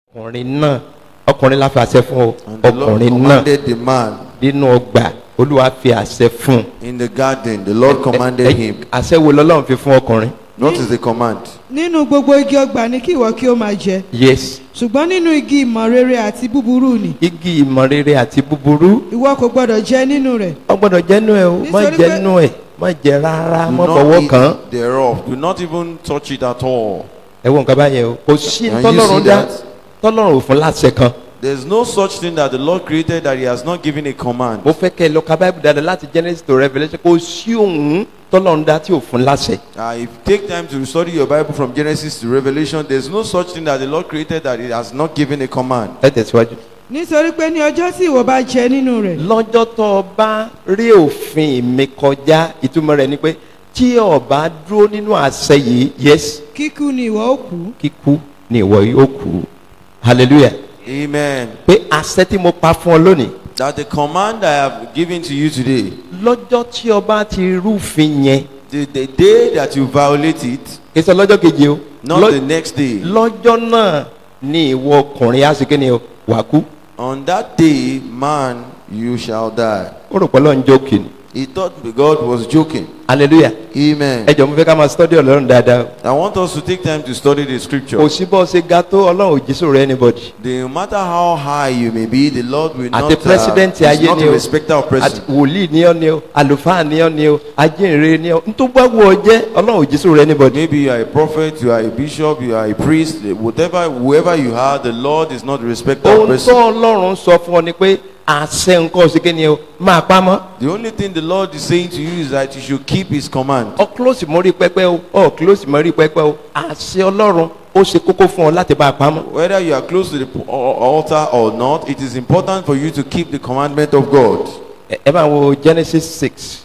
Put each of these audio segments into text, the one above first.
ọkùnrin náà ọkùnrin la fi àṣẹ fún ọ And the Lord ọkùnrin náà commanded the man nínú ọgbà olúwa fi àṣẹ fún in the garden. The Lord commanded Ẹ- him. àṣẹ wo lọ́lọ́run fi fún ọkùnrin. What is the command? nínú gbogbo igi ọgbà ni kí ìwọ kí ó máa jẹ yes ṣùgbọ́n nínú igi ìmọ̀ rere àti búburú ni igi ìmọ̀ rere àti búburú ìwọ kò gbọdọ̀ jẹ nínú rẹ̀ ọ gbọ́dọ̀ jẹ́nu ẹ̀ o má Nítorí pé- jẹ́nu ẹ̀ má jẹ rárá Do má not fọwọ́ eat kàn án. thereof. Do not even touch it at all. ẹ wo nǹkan báyẹn o kò sí Can you tọ́lọ́run see dá that? tọ́lọ́run ò fún láṣẹ kan There's no such thing that the Lord created that He has not given a command. mo fẹ́ kẹ́ ẹ lọ ka báyìí dáadáa láti genesis to revelation kò sí òun tọ́lọ́run dá tí ò fún láṣẹ. Uh, if you take time to study your Bible from Genesis to Revelation, there's no such thing that the Lord created that He has not given a command. ẹ tẹ̀síwájú. nítorí pé ní ọjọ́ tí ìwọ bá jẹ nínú rẹ̀ lọ́jọ́ tó o bá rí òfin mi kọjá ìtumọ̀ rẹ̀ ni pé tí o bá dúró nínú àṣẹ yìí yes kíkú ni ìwọ ó kú kíkú ni ìwọ yóò kú hallelujah Amen. pé àṣẹ tí mo pa fún ọ lónìí That the command I have given to you today, lọ́jọ́ tí o bá ti rúfin yẹn the, the day that you violate it, kì í ṣe lọ́jọ́ keje o not lọ́- the next day. lọ́jọ́ náà ni ìwọ ọkùnrin á sì kí ni o wà kú On that day, man, you shall die. ó rò pé Ọlọ́run jókè ni He thought God was joking. hallelujah Amen. ẹ jọ̀ọ́ mo fẹ́ ká máa study ọlọ́run dáadáa I want us to take time to study the o scripture. kò sí bọ́ ṣe ga tó ọlọ́run ò jísò rẹ anybody No matter how high you may be, the Lord will not, àti president uh, ayé is not ni a o respecter of àti person. wòlíì ni ọ ni o àlùfáà ni ọ ni o ajínrere ni ọ ntọ́ bá wù ọ jẹ́ ọlọ́run ò jísò rẹ anybody Maybe you are a prophet, you are a bishop, you are a priest, whatever, whoever you are, the Lord is not a respecter of ohun tó person. ọlọ́run sọ fún ọ ni pé àṣẹ nǹkan ọ̀sìn kí ni o máa pa mọ́ The only thing the Lord is saying to you is that you should keep His command. ọ close mọ́rí pẹ́pẹ́ o ọ close mọ́rí pẹ́pẹ́ o àṣẹ ọlọ́run ó ṣe kókó fún ọ láti máa pa mọ́ Whether you are close to the p- al- altar or not, it is important for you to keep the commandment of God. ẹ ẹ máa wo genesis six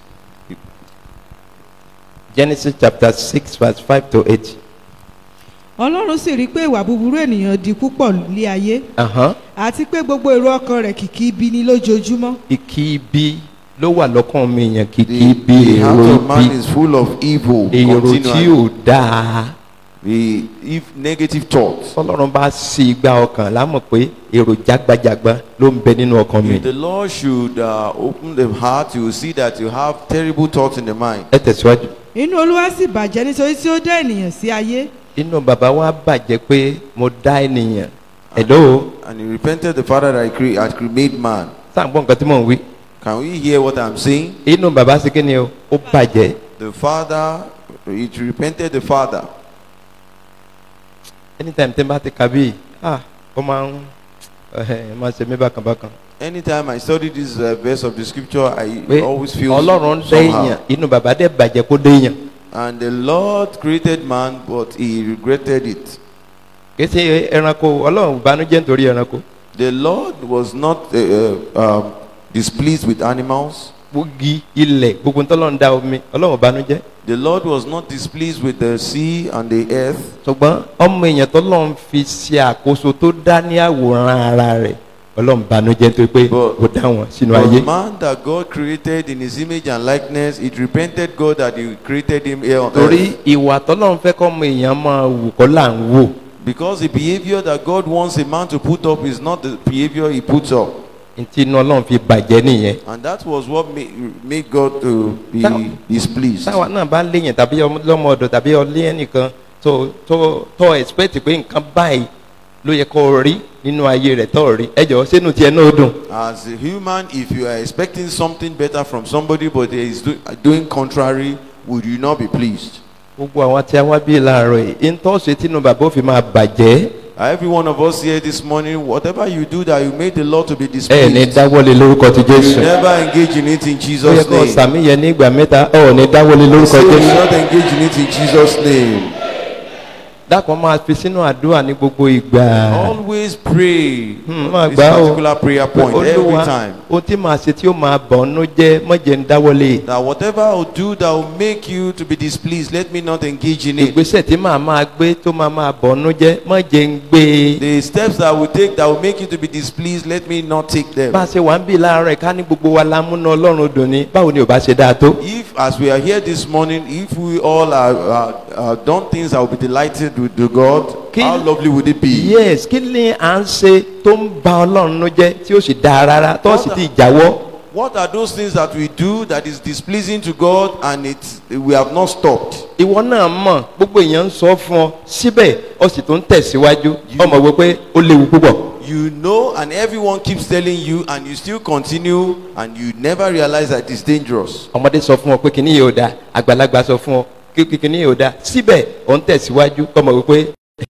genesis chapter six verse five to eight. ọlọ́run sì rí i pé ìwà búburú ènìyàn di púpọ̀ lé ayé Ahán. àti pé gbogbo èrò ọkàn rẹ̀ kìkì ibi ni lójoojúmọ́ ìkí ibi ló wà lọ́kàn mi yẹn kìkì The, ibi the heart èrò of man ibi is full of evil. èrò tí continually. ò dáa The if negative thoughts. tọ́lọ́run bá sí igba ọkàn lámọ̀ pé èrò jágbajàgba ló ń bẹ nínú ọkàn mi If the Lord should uh, open the heart, you will see that you have terrible thoughts in the mind. ẹ tẹ̀síwájú. inú olúwa sì bàjẹ́ nítorí tí ó dá ènìyàn sí ayé inú bàbá wa bàjẹ́ pé mo dá ènìyàn ẹ̀dọ́ And he repented the Father that he cre- had cre- made man. sáà ń gbọ́ nǹkan tí mò ń wí Can we hear what I'm saying? inú bàbá sí kí ni o ó bàjẹ́ The Father, it repented the Father. anytime tí n bá ti kà bíi ah ó máa ń ẹ máa ṣe mí bákan bákan Anytime I study this uh, verse of the scripture, I pé always feel ọlọ́run dá somehow. èèyàn inú bàbá dẹ̀ bàjẹ́ kó dé èèyàn And the Lord created man, but he regretted it. kì í ṣe ẹranko ọlọ́run ìbànújẹ́ nítorí ẹranko The Lord was not uh, uh, um, displeased with animals. gbógi ilẹ̀ gbogbo ntọ́lọ́run dá omi ọlọ́run ìbànújẹ́ The Lord was not displeased with the sea and the earth. ṣùgbọ́n ọmọ èèyàn tọ́lọ́run fi ṣe àkóso tó dá ní àwòrán ara rẹ̀ ọlọ́run ìbànújẹ́ nítorí pé But- kò dá wọn sínú ayé But man that God created in his image and likeness, it repented God that he created him here on torí earth. ìwà tọ́lọ́run fẹ́ kọ́ ọmọ èèyàn máa wù kọ́ là ń wò Because the behavior that God wants a man to put up is not the behavior he puts up. ntí inú ọlọ́run fi bàjẹ́ nìyẹn And that was what made, made God to be Táwa- displeased. táwa náà bá léèyàn tàbí ọmọ- lọ́mọ ọ̀dọ̀ tàbí ọlé ẹnìkan tó tó tó expect pé nǹkan báyìí ló yẹ kó rí nínú ayé rẹ̀ tó rí ẹ jọ̀ọ́ sínú tiẹ̀ náà ó dùn As a human, if you are expecting something better from somebody but he is do, doing contrary, would you not be pleased? gbogbo àwọn tí a wá bí láàárọ̀ yìí ntọ́sí tínú bàbá ó fi máa bàjẹ́ Every one of us here this morning, whatever you do that you made the Lord to be ẹ ní displeased, dáwọ́lé lórúkọ ti you jésù never engage in it in ó yẹ Jesus' kó name. sàmì yẹn ní ìgbà mẹ́ta ọ̀ ní dáwọ́lé lórúkọ Say you will jésù not engage in it in Jesus' name. dákun máa fi sínú àdúrà ní gbogbo ìgbà Always pray Hmm, máa this gbà ó particular prayer point every olúwa time. ohun tí màá ṣe tí ó máa bọ̀ ọ́nú jẹ́ mọ̀jẹ̀ ń dáwọ́lé That whatever I will do that will make you to be displeased, let me not engage in it. ìgbésẹ̀ tí màá máa gbé tó máa máa bọ̀ ọ́nú jẹ́ mọ̀jẹ̀ ń gbé e. The steps that I will take that will make you to be displeased, let me not take them. bá a ṣe wà ń bì láàárọ̀ ká ní gbogbo wa la múná ọlọ́run dùn ní báwo ni ò bá ṣe dáa tó. If, as we are here this morning, if we all are, are, are done things that will be delighted with the God, Kí- How lovely would it be? yes kí ni à ń ṣe tó ń ba ọlọ́run nú jẹ́ tí ó sì dáa rárá tó sì ti jáwọ́ What are those things that we do that is displeasing to God and it we have not stopped? ìwọ náà mọ̀ gbogbo èèyàn ń sọ fún ọ síbẹ̀ ọ sì tún tẹ̀síwájú ọmọ wo pé ó léwu púpọ̀ You know, and everyone keeps telling you, and you still continue, and you never realize that it's dangerous. ọmọdé sọ fún ọ pé kìnìún yóò dáa àgbàlagbà sọ fún ọ pé kìnìún yóò dáa síbẹ̀ ọ ń tẹ̀síwájú ọmọ wo pé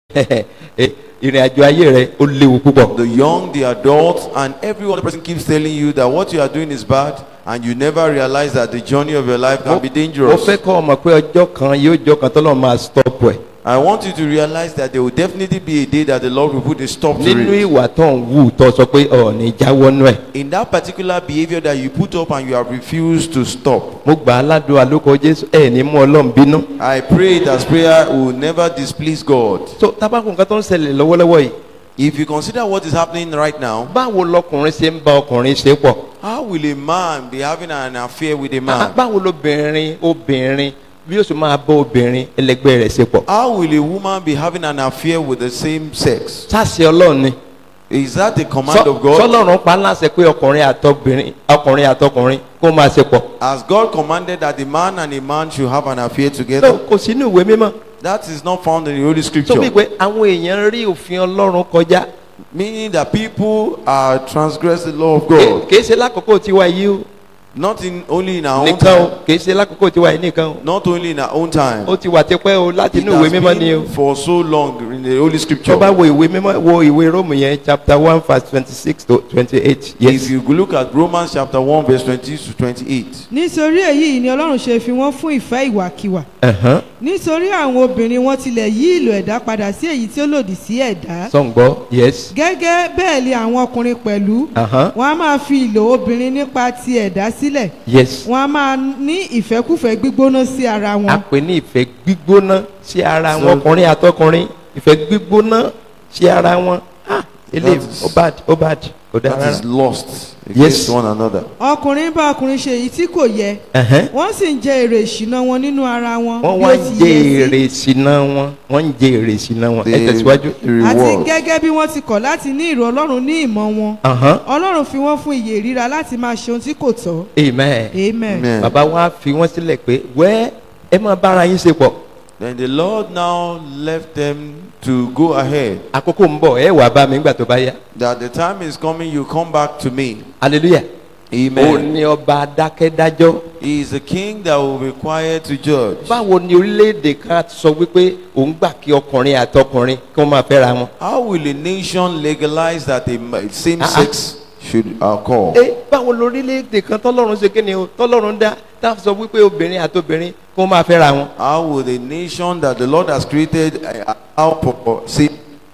ìrìn àjò ayé rẹ ó léwu púpọ̀. The young, the adults, and every other person keeps telling you that what you are doing is bad, and you never realize that the journey of your life can be mo dangerous. fẹ́ kọ́ ọmọ pé ọjọ́ kan yóò jọ kan tọ́lọ́ máa stop ẹ̀ I want you to realize that there will definitely be a day that the Lord will put a stop to nínú it. ìwà tó ń wù tó sọ pé ọ̀ ní jáwọ́ nú ẹ̀. In that particular behavior that you put up and you have refused to stop, mo gbà á ládùn àlókò jésù ẹ̀ ní mú ọlọ́run bínú. I pray it as prayer will never displease God. so tábàkùn nǹkan tó ń ṣẹlẹ̀ lọ́wọ́lọ́wọ́ yìí If you consider what is happening right now, báwo lọkùnrin ṣe ń bá ọkùnrin ṣe pọ̀ how will a man be having an affair with a Ah, man? báwo lobìnrin obìnrin bí ó sì máa bá obìnrin ẹlẹgbẹ́ rẹ̀ ṣe pọ̀ How will a woman be having an affair with the same sex? sáàsì ọlọ́run ni Is that a command Sọ- of God? sọlọ́run pa láṣẹ pé ọkùnrin àtọkùnrin ọkùnrin àtọkùnrin kó máa ṣe pọ̀ Has God commanded that a man and a man should have an affair no together? kò sínú ìwé mímọ́ That is not found in the Holy tó bí Scripture. pé àwọn èèyàn rí òfin ọlọ́run kọjá Meaning that people are transgressing the law of Kì- God. kìí ṣe lákòókò tiwa yìí o Not in only in our own nìkan o time. kìí ṣe lákòókò tiwa yìí nìkan o Not only in our own time. ó ti wà tipẹ́ o láti It inú ìwé has mímọ́ ni o been for so long in the Holy tó Scripture. bá wo ìwé mímọ́ wo ìwé róòmù yẹn chapter one verse twenty six to twenty eight If yes you look at Romans chapter 1 verse 20 to 28. nítorí èyí ni ọlọ́run ṣe fi wọ́n fún ìfẹ́ ìwàkiwà ẹ̀hán nítorí àwọn obìnrin wọn tilẹ̀ yí ìlò ẹ̀dá padà sí èyí tí ó lòdì sí ẹ̀dá sọ̀ǹgbọ́ yes gẹ́gẹ́ bẹ́ẹ̀ ni àwọn ọkùnrin pẹ̀lú ẹ̀hán wọn a máa fi ìlò obìnrin nípa ti ẹ̀dá sílẹ̀ yes wọn a máa ní ìfẹ́kùfẹ́ gbígbóná sí ara a wọn pè ní ìfẹ́ gbígbóná sí ara So- wọn ọkùnrin àtọkùnrin ìfẹ́ gbígbóná sí ara wọn ah eléyìí That is- ó bad ó bad kò dáa That is rárá lost Yes. against one another. ọkùnrin bá ọkùnrin ṣe èyí tí kò yẹ ẹ̀hán wọ́n sì ń jẹ èrè ìṣìnà wọn nínú ara wọn wọ́n bí wá ó ń ti jẹ yẹ sí. èrè ìṣìnà wọn wọ́n ń jẹ èrè ìṣìnà wọn ẹ The, tẹ̀síwájú. the àti reward. gẹ́gẹ́ bí wọ́n ti kọ̀ láti ní ìrò ọlọ́run ní ìmọ̀ wọn ẹ̀hán ọlọ́run fi wọ́n fún ìyè ríra láti máa ṣe ohun tí kò tọ́ amen amen. Amen. bàbá wa fi wọ́n sílẹ̀ pé wẹ́ ẹ máa bára yín ṣe pọ̀ Then the Lord now left them to go ahead. àkókò ń bọ̀ ẹ wà bá mi nígbà tó bá yá That the time is coming, you come back to me. hallelujah ó Amen. ní ọba adákẹ́dájọ́ He is the king that will be quiet to judge. báwo ni orílẹ̀-èdè kan sọ wípé òun gbà kí ọkùnrin àtọkùnrin kí wọ́n máa fẹ́ra wọn. How will a nation legalize that a ma- same Ah, ah. sex should uh, call? ẹ báwo lórílẹ̀-èdè kan tọ́lọ́run ṣe kí ni o tọ́lọ́run dá tá a sọ wípé obìnrin àtobìnrin kí wọ́n máa fẹ́ra wọn. How will the nation that the Lord has created uh, allow for same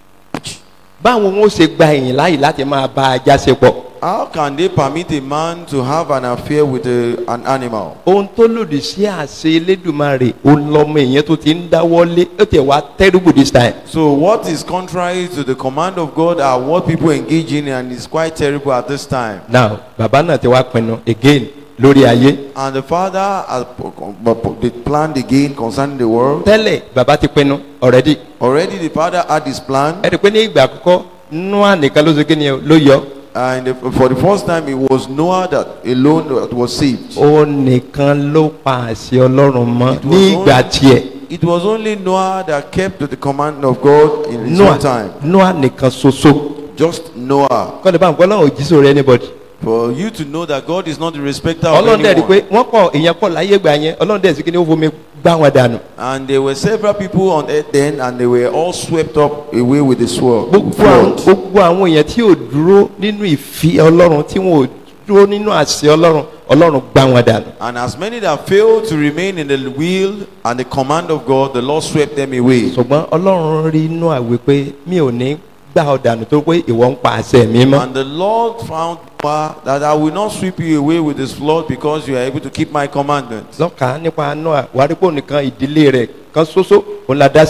báwo wọn ó ṣe gba ìyìn láàyè láti máa bá ajá ṣe pọ̀. How can they permit a man to have an affair with a, an animal? ohun tó lòdì sí àṣẹ elédùnmarè òun lọmọ èèyàn tó ti ń dáwọ́lé ó tẹ̀ wá terrible this time. So what is contrary to the command of God are what people engage in and it's quite terrible at this time. now bàbá náà ti wá pinnu again lórí ayé. And the father has they planned again concerning the world. tẹ́lẹ̀ bàbá ti pinnu already. Already the father had his plan ẹ rí i pé ní ìgbà àkọ́kọ́ noah nìkan ló ṣe kí ni o, ló yọ. and the, for the first time it was Noah that alone that was saved. ó nìkan ló pa àṣẹ ọlọ́run mọ́ It was ní ìgbà only- tiẹ̀. It was only Noah that kept to the command of God in his noah own time. noah nìkan ṣoṣo. Just Noah. kọ́ni báwọn ọlọ́run ò jí sórí anybody. For you to know that God is not the respecter of ọlọ́run dẹ̀ rí i pé anyone. wọ́n kọ̀ èèyàn kọ̀ láyé gbà yẹn ọlọ́run dẹ̀ sì kí ni ó fomi gbá wọn dànù. And there were several people on earth then and they were all swept up away with the sword. gbogbo àwọn flood. gbogbo àwọn èèyàn tí ò dúró nínú ìfi ọlọ́run tí wọn ò dúró nínú àṣẹ ọlọ́run ọlọ́run gbá wọn dànù. And as many that failed to remain in the will and the command of God, the Lord swept them away. ṣùgbọ́n ọlọ́run rí inú àwẹ̀ pé mi ò ní gbà ọ dànù tó pé ìwọ ń pa àṣẹ mi mọ́. And the Lord found Noah that I will not sweep you away with this flood because you are able to keep my commandments. lọ́kàá nípa noah wàrípò nìkan ìdílé rẹ̀ kan ṣoṣo òun la dá sí.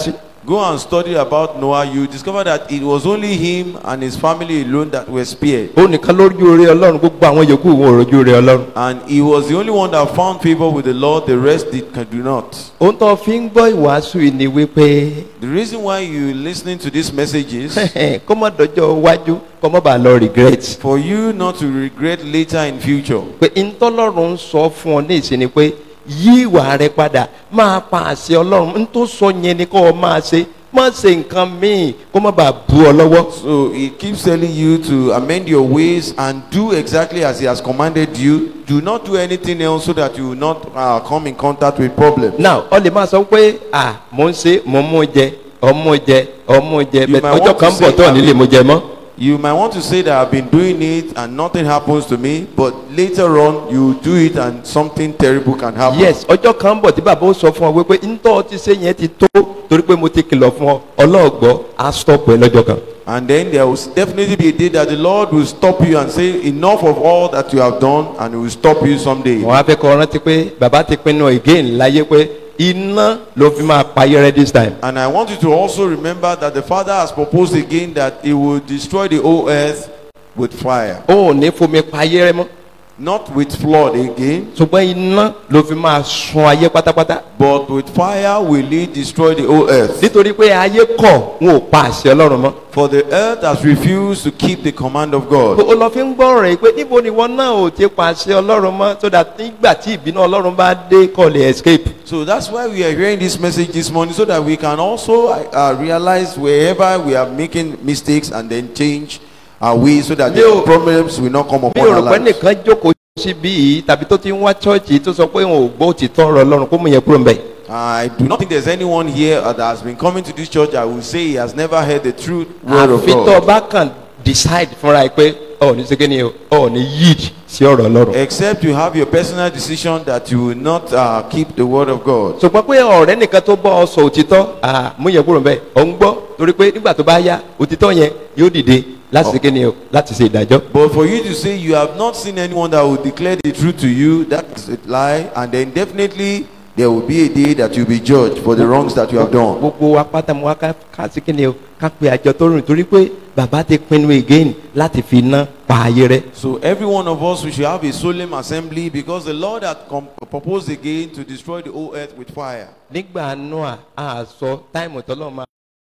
go and study about Noah, you discover that it was only him and his family alone that were spared. ó nìkan lójú oore ọlọ́run gbogbo àwọn yòókù wọn ò rojú oore ọlọ́run. And he was the only one that found favor with the Lord, the rest did, can do not. ohun tó fi ń gbọ́ ìwàásù yìí ni wípé The reason why you listening to this message is kó má dọjọ́ iwájú kó má bàa lọ regret. for you not to regret later in future. pé ntọ́lọ́run ń sọ fún ọ ní ìsinmi pé yí ìwà rẹ padà máa pa àṣẹ ọlọ́run n tó sọ yẹn ni kó o máa ṣe má ṣe nǹkan míì kó má bàa bu ọ lọ́wọ́. So he keeps telling you to amend your ways and do exactly as he has commanded you. Do not do anything else so that you will not uh, come in contact with problems. now ọ lè máa sọ pé à mò ń ṣe mò ń mú jẹ ọmú jẹ ọmú jẹ You bẹ́ẹ̀ might ọjọ́ want to kan say bọ̀ tó that- nílé mo jẹ mọ́. You might want to say that I've been doing it and nothing happens to me, but later on you do it and something terrible can happen. yes ọjọ́ kan bọ̀ tí bàbá ó sọ fún ọ wípé ntọ́ ti ṣe yẹn ti tó torí pé mo ti kìlọ̀ fún ọ ọlọ́ọ̀gbọ́ á stop ẹ lọ́jọ́ kan. And then there will definitely be a day that the Lord will stop you and say, Enough of all that you have done, and He will stop you someday. wọ́n á fẹ́ kọ́ rántí pé bàbá ti pinnu again láyé pé iná ló fi máa payé rẹ this time. And I want you to also remember that the Father has proposed again that He will destroy the whole earth with fire, ó ò ní fomi payé rẹ mọ́ not with flood again, ṣùgbọ́n iná ló fi máa sun ayé pátápátá but with fire will He destroy the whole earth. nítorí pé ayé kọ̀ wọn ò pa àṣẹ ọlọ́run mọ́. For the earth has refused to keep the command of God. ó lọ fi ń gbọ́ rẹ̀ pé níbo ni wọn náà ò ti pa àṣẹ ọlọ́run mọ́ so that nígbà tí ìbínú ọlọ́run bá dé kọ́ lè escape. So that's why we are hearing this message this morning so that we can also uh, realize wherever we are making mistakes and then change our ways so that Mi ò- the problems will not come bí upon our òrùpẹ́ lives. nìkan jókòó síbí yìí tàbí tó ti ń wá chọ́ọ̀chì tó sọ pé òun ò gbọ́ òtítọ́ ọ̀rọ̀ ọlọ́run kó mú yẹn kúrò ń bẹ̀. I do not think there's anyone here uh, that has been coming to this church. I will say he has never heard the truth word of àfi tó o God. bá kàn decide fúnra ẹ pé ọ̀ ní sẹ́kẹ́ ni o ọ̀ ní yield sí ọ̀rọ̀ ọlọ́run. Except you have your personal decision that you will not uh, keep the word of God. ṣùgbọ́n pé ọ̀rẹ́ nìkan tó bọ́ ọ sọ òtítọ́ à, mú yẹn kúrò ń bẹ̀ ọ̀ ń gbọ́ torí pé nígbà tó bá yá òtítọ́ yẹn yóò dìde láti sẹ́kẹ́ ni o láti ṣe ìdájọ́. But for you to say you have not seen anyone that will declare the truth to you, that is a lie. And then definitely there will be a day that you'll be judged for the wrongs that you have done. gbogbo wa pátá mu wa ká ká sí kí ni o ká pe àjọ tó rìn torí pé bàbá ti pinnu again láti fi iná pa ayé rẹ. So every one of us, we should have a solemn assembly because the Lord had com- proposed again to destroy the whole earth with fire. nígbà noah a sọ táìmù tọ́lọ́ máa.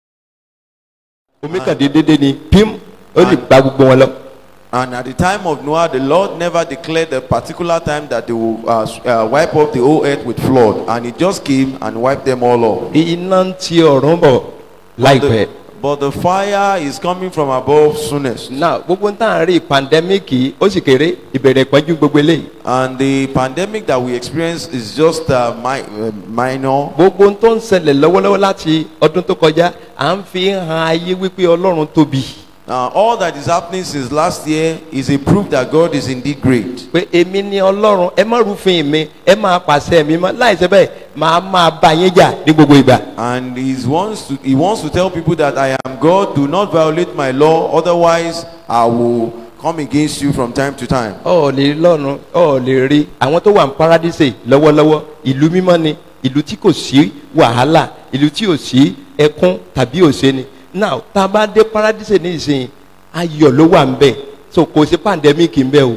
omi kàn dé dédé ni pim ó lè gba gbogbo wọn lọ. And at the time of Noah, the Lord never declared the particular time that they will uh, s- uh, wipe up the whole earth with flood. And it just came and wiped them all off. iná ń ti ọ̀run bọ̀ láìpẹ́. The- but the fire is coming from above soonest. náà gbogbo tá à ń rí pandemic ó sì kéré ìbẹ̀rẹ̀ ìpọ́njú gbogbo eléyìí. And the pandemic that we experience is just uh, mi- uh, minor. gbogbo tó ń ṣẹlẹ̀ lọ́wọ́lọ́wọ́ láti ọdún tó kọjá à ń fi hàn ayé wípé ọlọ́run tóbi. Uh, all that is happening since last year is a proof that God is indeed great. pé èmi ni ọlọ́run ẹ má rúfin mi ẹ máa pàṣẹ mi mọ́ láìsẹ́ bẹ́ẹ̀ máa máa bá yín jà ní gbogbo ìgbà. And he wants to he wants to tell people that I am God. Do not violate my law, otherwise I will come against you from time to time. ọ ò lè rí lọ́run ọ ò lè rí àwọn tó wà ní paradíṣe lọ́wọ́lọ́wọ́ ìlú mímọ́ ni ìlú tí kò sí wàhálà ìlú tí ò sí ẹkún tàbí òṣè ni now tá a bá dé paradíṣe ní ìsìn ayọ̀ ló wà ń bẹ̀ so kò sí pandemic ń bẹ̀ o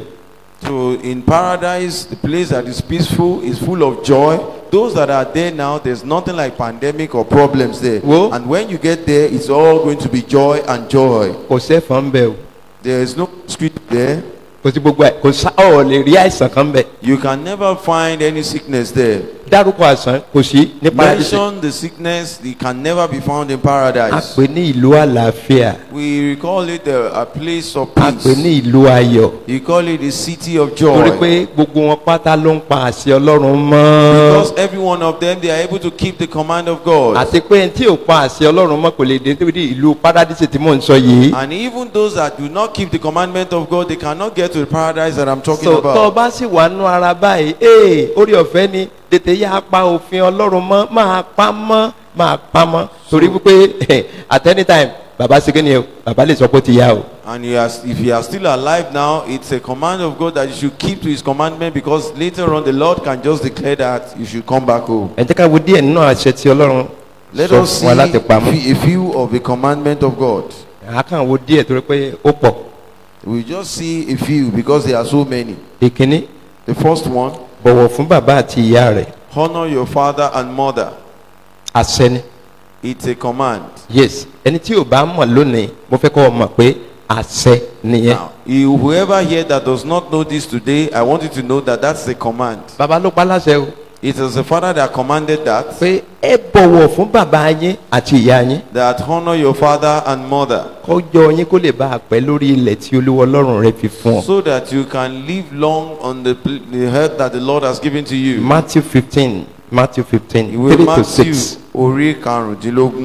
So in paradise, the place that is peaceful is full of joy. Those that are there now, there's nothing like pandemic or problems there. Wo? And when you get there, it's all going to be joy and joy. kò sẹ́fọ̀n ń bẹ̀ o There is no street there. kò sí gbogbo ẹ̀ kò sá ọ ò lè rí àìsàn kan bẹ̀ You can never find any sickness there. dárúkọ àìsàn kò sí ní paradíṣe Mention the sickness, it can never be found in a paradise. pè ní ìlú àlàáfíà We call it a, a place of a pè ní peace. ìlú ayọ̀ You call it the city of torí joy. pé gbogbo wọn pátá ló ń pa àṣẹ ọlọ́run mọ́. Because every one of them, they are able to keep the command of God. àti pé tí ò pa àṣẹ ọlọ́run mọ́ kò lè dé níbi ìlú paradíṣe tí mò ń sọ yìí. And even those that do not keep the commandment of God, they cannot get to the paradise that I'm talking so tó o about. bá sì wà nú ara báyìí ee orí ọ̀fẹ́ ni tètè yá pa òfin ọlọ́run mọ́ máa pa mọ́ máa pa mọ́ torí wípé at any time bàbá ṣe kí ni o bàbá lè sọ pé ó ti yá o. And he has, if you are still alive now, it's a command of God that you should keep to his commandment because later on the Lord can just declare that you should come back home. ẹ jẹ́ ká wo díẹ̀ nínú àṣẹ tí ọlọ́run Let sọ us see fún wa láti pamọ́. a few of the commandment of God. àákàn wo díẹ̀ torí pé ó pọ̀. We just see a few because there are so many. ìkíní The first one, bọ̀wọ̀ fún bàbá àti ìyá rẹ̀ honor your father and mother. àṣẹ ni. It's a command. yes ẹni tí ò bá mọ̀ lónìí mo fẹ́ kọ́ ọ mọ̀ pé àṣẹ nìyẹn. Now, you- whoever here that does not know this today, I want you to know that that's a command. bàbá ló pa láṣẹ o It is the father that commanded that, pé ẹ bọ̀wọ̀ fún bàbá yín àti ìyá yín that honor your father and mother, kọjọ yín kó lè bá a pẹ́ lórí ilẹ̀ tí olúwa ọlọ́run rẹ fi fún ọ. so that you can live long on the, pl- the earth that the Lord has given to you. matthew fifteen matthew fifteen Ìwé three to Matthew six orí karùndínlógún.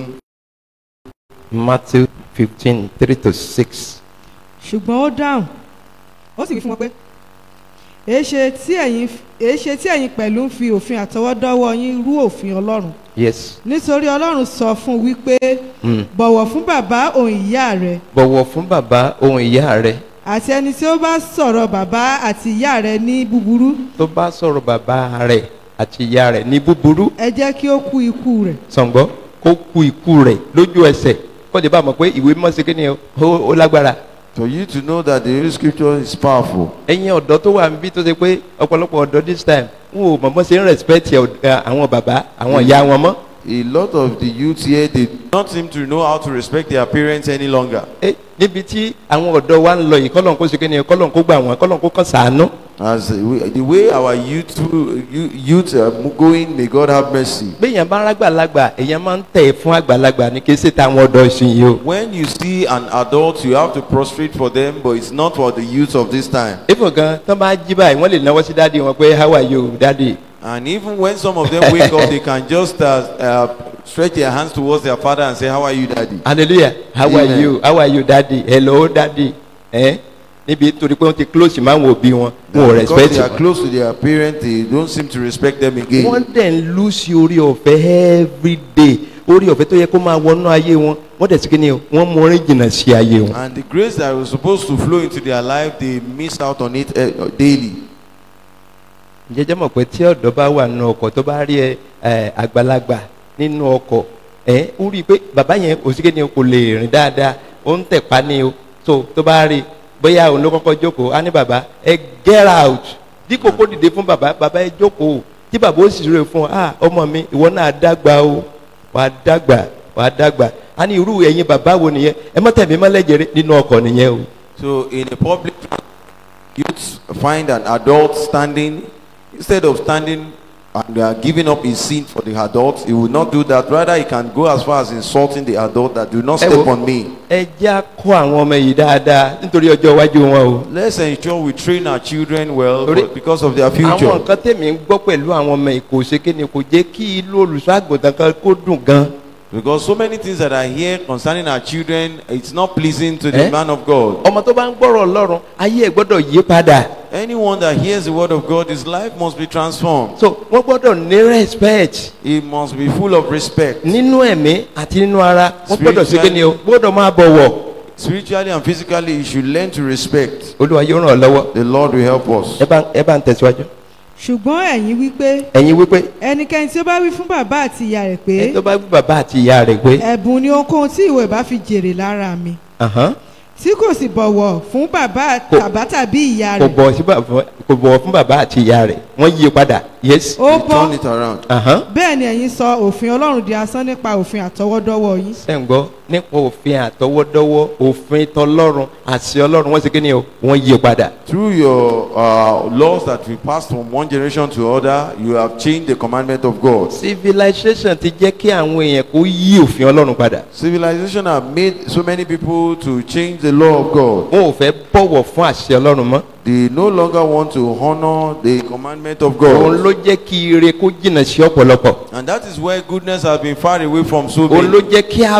matthew fifteen three to six. ṣùgbọ́n ó dáhùn ó sì wí fún wọn pé èéṣe tí ẹ̀yin èéṣe tí ẹ̀yin pẹ̀lú ń fi òfin àtọwọ́dọ́wọ́ yín rú òfin ọlọ́run yes nítorí ọlọ́run sọ fún un wípé mm. bọ̀wọ̀ fún bàbá òun ìyá rẹ bọ̀wọ̀ fún bàbá ohun ìyá rẹ àti ẹni tí ó bá sọ̀rọ̀ bàbá àti ìyá rẹ ní búburú tó bá sọ̀rọ̀ bàbá rẹ̀ àti ìyá rẹ̀ ní búburú ẹ jẹ́ kí ó kú ikú rẹ̀ sọ̀ngbọ́ kó ku ikú rẹ̀ lójú ẹsẹ̀ kó lè bá mọ̀ pé ìwé mọ́ sí kí ni o, ó ó lágbára. For you to know that the Holy Scripture is powerful. ẹ̀yin ọ̀dọ́ tó wà níbí tó ṣe pé ọ̀pọ̀lọpọ̀ ọ̀dọ́ this time wọn ò mọ̀ mọ́ ṣe ń respect ẹ̀, ẹ̀, àwọn bàbá àwọn ìyá wọn mọ́. A lot of the youth here, they do not seem to know how to respect their parents any longer. Eh, níbi tí àwọn ọ̀dọ́ wa ń lọ yìí kọ́lọ́n kó ṣe kí ni kọ́lọ́n kó gbà wọ́n kọ́lọ́n kó kàn sàánú. As we, the way our youth, you- youth are going, may God have mercy. béèyàn bá rágbàlagbà èèyàn máa ń tẹ̀ fún àgbàlagbà ní kí ṣe táwọn ọ̀dọ́ ìsìn yìí o. When you see an adult, you have to prostrate for them, but it's not for the youth of this time. ifo gan tó bá jí báyìí wọ́n lè náwó sí dáàdi wọn pé how are you dáàdi. And even when some of them wake up, they can just uh, uh, stretch their hands towards their father and say, How are you, daddy? hallelujah how are Amen. you how are you daddy hello daddy ẹ níbi torí pé wọ́n ti close máa ń wo bí wọn wọn ò Because respect they are wọn. close to their parents, they don't seem to respect them again. wọ́n dẹ̀ ń lùsì orí ọ̀fẹ́ every day orí ọ̀fẹ́ tó yẹ kó máa wọnú ayé wọn wọ́n dẹ̀ sí kí ni o wọ́n mú orin jìnnà sí ayé wọn. And the grace that was supposed to flow into their life, they miss out on it uh, daily. jẹjẹ mọ̀ pé tí ọ̀dọ́ bá wà nínú ọkọ̀ tó bá rí ẹ ẹ, àgbàlagbà nínú ọkọ̀ ẹ ó rí i pé bàbá yẹn kò sí kí ni o kò lè rìn dáadáa ó ń tẹ̀pá ní o tó tó bá rí i bóyá òun ló kọ́kọ́ jókòó á ní bàbá ẹ get out dípò kó dìde fún bàbá bàbá ẹ jókòó tí bàbá ó sì rè fún ọ ah ọmọ mi ìwọ náà dàgbà o wà á dàgbà wà á dàgbà á ní irú ẹ̀yin bàbá wo nìyẹn ẹ mọ́ tẹ̀mí mọ́lẹ́jẹrẹ nínú ọkọ̀ nìyẹn o. So in a public youth find an adult standing instead of standing and uh, giving up his sin for the adult he will not do that rather he can go as far as insulting the adult that do not Ẹ step wo. on me ẹ já kó àwọn ọmọ yìí dáadáa nítorí ọjọ́ iwájú wọn o. let's ensure we train our children well Torí- for- because of their àwọn future nǹkan tèmi ń gbọ́ pẹ̀lú àwọn ọmọ yìí kò ṣe kí ni kò jẹ́ kí ilé olùṣọ́ àgùntàn kan kó dùn gan. because so many things that I hear concerning our children it's not pleasing to the Eh? man of God ọmọ tó bá ń gbọ́rọ̀ ọlọ́run ayé ẹ̀ gbọ́dọ̀ yí padà. anyone that hears the word of God his life must be transformed so wọ́n gbọ́dọ̀ ní respect he must be full of respect nínú ẹ̀mí àti nínú ara wọ́n gbọ́dọ̀ ṣe kí ni o Spiritually. gbọ́dọ̀ máa bọ̀wọ̀. spiritually and physically you should learn to respect olúwa yóò ràn ọ́ lọ́wọ́. the Lord will help us ẹ bá ẹ bá ń tẹ̀síwájú. ṣùgbọ́n ẹ̀yin wípé ẹ̀yin wípé ẹnikẹ́ni tí ó bá wí fún bàbá àti ìyá rẹ̀ pé ẹ tó bá gbé bàbá àti ìyá rẹ̀ pé ẹ̀bùn ni ohunkóhun tí ìwọ ìbá fi jèrè lára mi ahán, tí kò sì bọ̀wọ̀ fún bàbá Kò- bàbá tàbí ìyá kò rẹ̀ bọ̀wọ̀ sí bàbá- kò bọ̀wọ̀ fún bàbá àti ìyá rẹ̀ wọ́n yí i padà yes. ó You bọ́ turn it around ahán. bẹ́ẹ̀ ni ẹ̀yin sọ òfin ọlọ́run di asán nípa òfin àtọwọ́dọ́wọ́ yín ṣe ń gbọ́ nípa òfin àtọwọ́dọ́wọ́ òfin tọlọ́run àṣẹ ọlọ́run wọ́n ṣe kí ni o wọ́n yí i padà. through your uh, laws that we passed from one generation to other you have changed the commandment of God civilization ti jẹ́ kí àwọn èèyàn kó yí òfin ọlọ́run padà. civilization have made so many people to change the law of God wọn ò fẹ́ bọ̀wọ̀ fún àṣẹ ọlọ́run mọ́. they no longer want to honor the commandment of òun God ló jẹ́ kí ire kó jìnnà sí ọ̀pọ̀lọpọ̀. and that is where goodness has been far away from so òun ló many jẹ́ kí ààbò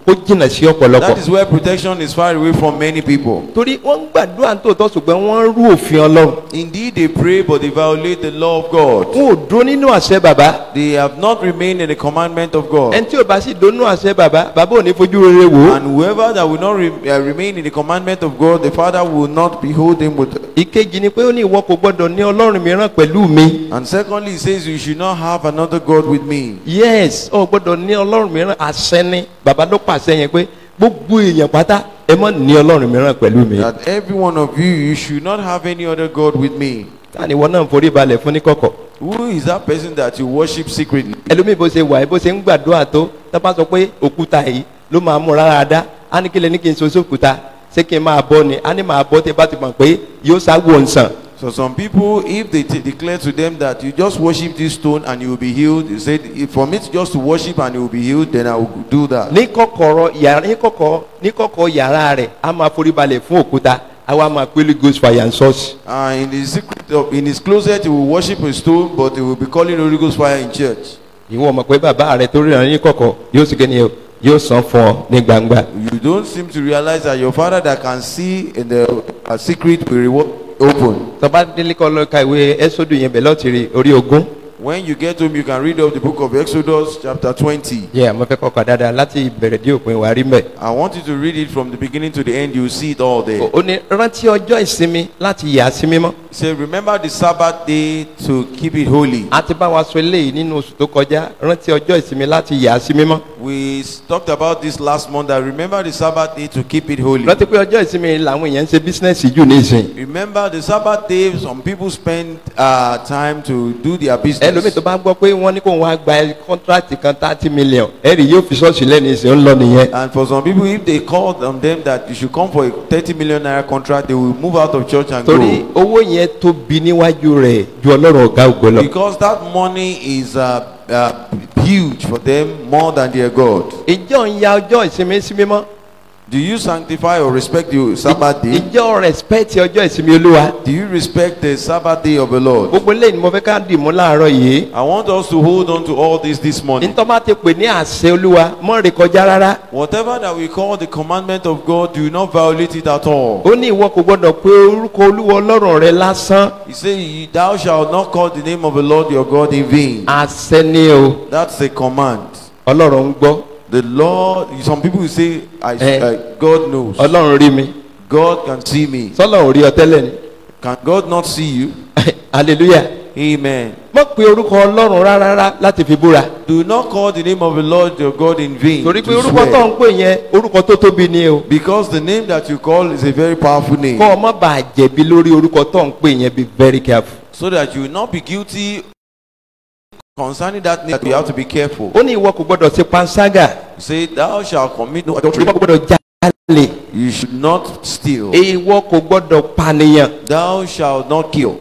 kó jìnnà sí ọ̀pọ̀lọpọ̀ That is where protection is far away from many people. torí wọ́n ń gbàdúrà tòótọ́ ṣùgbọ́n wọ́n ń rú òfin ọlọ́run Indeed, they pray, but they violate the law of God. wọn ò dúró nínú àṣẹ bàbá They have not remained in the commandment of God. ẹni tí ò bá sì dó nínú àṣẹ bàbá bàbá ò ní fojú rere wò ó And whoever that will not re- uh, remain in the commandment of God, the Father will not behold him with. ìkejì ni pé ó ní ìwọ kò gbọdọ̀ ní ọlọ́run mìíràn pẹ̀lú mi And secondly, he says, You should not have another God with me. yes ó gbọdọ̀ ní ọlọ́run mìíràn àṣẹ ni bàbá ló pàṣẹ yẹn pé gbogbo èèyàn pátá ẹ mọ̀ ní ọlọ́run mìíràn pẹ̀lú mi That every one of you, you should not have any other God with me. táni ìwọ náà ń forí balẹ̀ fún ní kọ̀kọ̀ Who is that person that you worship secretly? ẹlòmíì bó ṣe wà yìí bó ṣe ń gbàdúrà tó tá bá sọ pé òkúta yìí ló máa mú rárá dá á ní kílẹ̀ ní kí n so sókúta ṣé kí n máa bọ́ ni á ní máa bọ́ tẹ́ bá ti mọ̀ pé yóò sáwọ́ nsàn So some people, if they t- declare to them that you just worship this stone and you will be healed, they said, if for me to just to worship and you will be healed, then I will do that. ní kọ̀kọ̀rọ̀ yàrá ní kọ̀kọ̀ ní kọ̀kọ̀ yàrá rẹ̀ á máa forí balẹ̀ fún òkúta á wá máa pélé ghost fire and source. Uh, in the secret of, in his closet, he will worship a stone, but he will be calling Holy Ghost fire in church. ìwọ mọ̀ pé bàbá rẹ̀ tó ríran ní kọ̀kọ̀ yóò sì kéde yóò san fún ọ ní gbangba. You don't seem to realize that your father that can see in the uh, secret will reward open. tọ́ba délé kọ́ lọ ka ìwé ẹ́sọ́dù yẹn bẹ̀ lọ́ọ̀tì rí orí ogún. When you get home, you can read up the book of Exodus, chapter 20. yẹ àmọ́ fẹ́ kọ́kọ́ dáadáa láti ìbẹ̀rẹ̀ dé òpin wà rí mbẹ̀. I want you to read it from the beginning to the end. You will see it all there. ó ní rántí ọjọ́ ìsinmi láti yà á sí mímọ́. He said, Remember the Sabbath day to keep it holy. a ti bá wa sọ eléyìí nínú oṣù tó kọjá rántí ọjọ́ ìsinmi láti yà á sí mímọ́. We s- talked about this last month. That remember the Sabbath day to keep it holy. rántí pé ọjọ́ ìsinmi làwọn èèyàn ń ṣe bísínẹ́sì jù ní ìsìn. Remember the Sabbath day. Some people spend uh, time to do their ẹlòmíì business. tó bá gbọ́ pé wọ́n ní kó wọ́n á gba kọ́ńtrátì kan thirty million ẹ̀rì yóò fi ṣọ́ọ̀ṣì lẹ́nu ìsìn ń lọ nìyẹn. And for some people, if they call on them that you should come for a 30 million naira contract, they will move out of church and torí go. owó yẹn tóbi níwájú rẹ̀ ju ọlọ́run ọ̀gá ògo lọ. Because that money is uh, uh, huge for them more than their God. ìjọ ń ya ọjọ́ ìsinmi sí mímọ́. Do you sanctify or respect the Sabbath day? ìjọ respect ọjọ́ ìsinmi olúwa. Do you respect the Sabbath day of the Lord? gbogbo eléyìí ni mo fẹ́ ká dì mú láàárọ̀ yìí. I want us to hold on to all this this morning. nítorí bá ti pè ní àṣẹ olúwa mọ́ rè kọjá rárá. Whatever that we call the commandment of God, do not violate it at all. ó ní ìwọ kò gbọdọ̀ pé orúkọ olúwa ọlọ́run rẹ lásán. He said, Thou shalt not call the name of the Lord your God in vain. àṣẹ ni o That's a command. ọlọ́run ń gbọ́ The Lord, some people will say, I, Eh. uh, God knows. ọlọ́run rí mi God can see me. sọlọ́run rí ọ tẹ́lẹ̀ ni Can God not see you? hallelujah. Amen. mọ̀ pé orúkọ ọlọ́run rárá láti fi búra. Do not call the name of the Lord your God in vain. torí pé to orúkọ tó swear. ń pè yẹn orúkọ tó tóbi ni o. Because the name that you call is a very powerful name. kọ́ ọ má bàa jẹ̀bi lórí orúkọ tó ń pè yẹn be very careful. So that you will not be guilty concerning that name. You have to be careful. ó ní ìwọ kò gbọdọ̀ ṣe panṣágà Say, Thou shalt commit no adultery. ìwọ kò gbọdọ̀ jalè You should not steal. ìwọ kò gbọdọ̀ pànìyàn. Thou shalt not kill.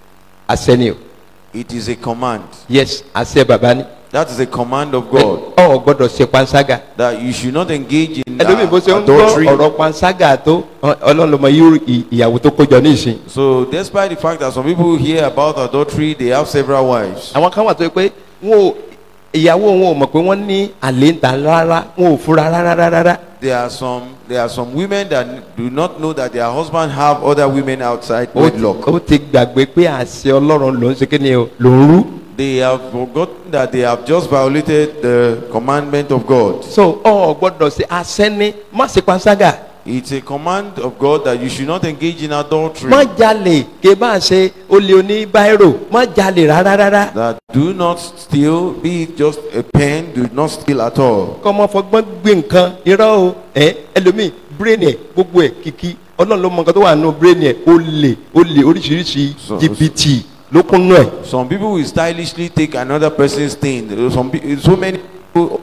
àṣẹ ni o It is a command. yes àṣẹ bàbá ni. That is a command of God. ọ gbọdọ̀ ṣe panṣágà. That you should not engage in ẹlòmíì bó ṣe uh, ń gbọ́ adultery. ọ̀rọ̀ panṣágà tó ọ- ọlọ́run ló mọ irú ì- ìyàwó tó kójọ ní ìsìn. So, despite the fact that some people hear about adultery, they have several wives. àwọn kan wà tó yẹ pé wọn ò ìyàwó wọn ò mọ̀ pé wọ́n ní àlè ń ta rárá wọn ò fura rárá rárá. There are some there are some women that do not know that their husband have other women outside ó ti- wedlock. ó ti gbàgbé pé àṣẹ ọlọ́run ló ń ṣe kí ni o ló ń rú. They have forgotten that they have just violated the commandment of God. so ọ gbọdọ̀ ṣe àṣẹ ni má ṣe panṣágà It's a command of God that you should not engage in adultery. má jalè ké bá ṣe olè oní báírò má jalè rárá rárá. That do not steal, be it just a pen, do not steal at all. kọ́ ọmọ fọgbọ́n gbé nǹkan irọ́ o ẹ ẹlòmíì brain ẹ̀ gbogbo ẹ̀ kìkì ọlọ́run ló mọ nǹkan tó wà nù brain ẹ̀ ó lè ó lè oríṣiríṣi So- jìbìtì ló kún nù ẹ̀. Some people will stylishly take another person's thing. Some pe- so many people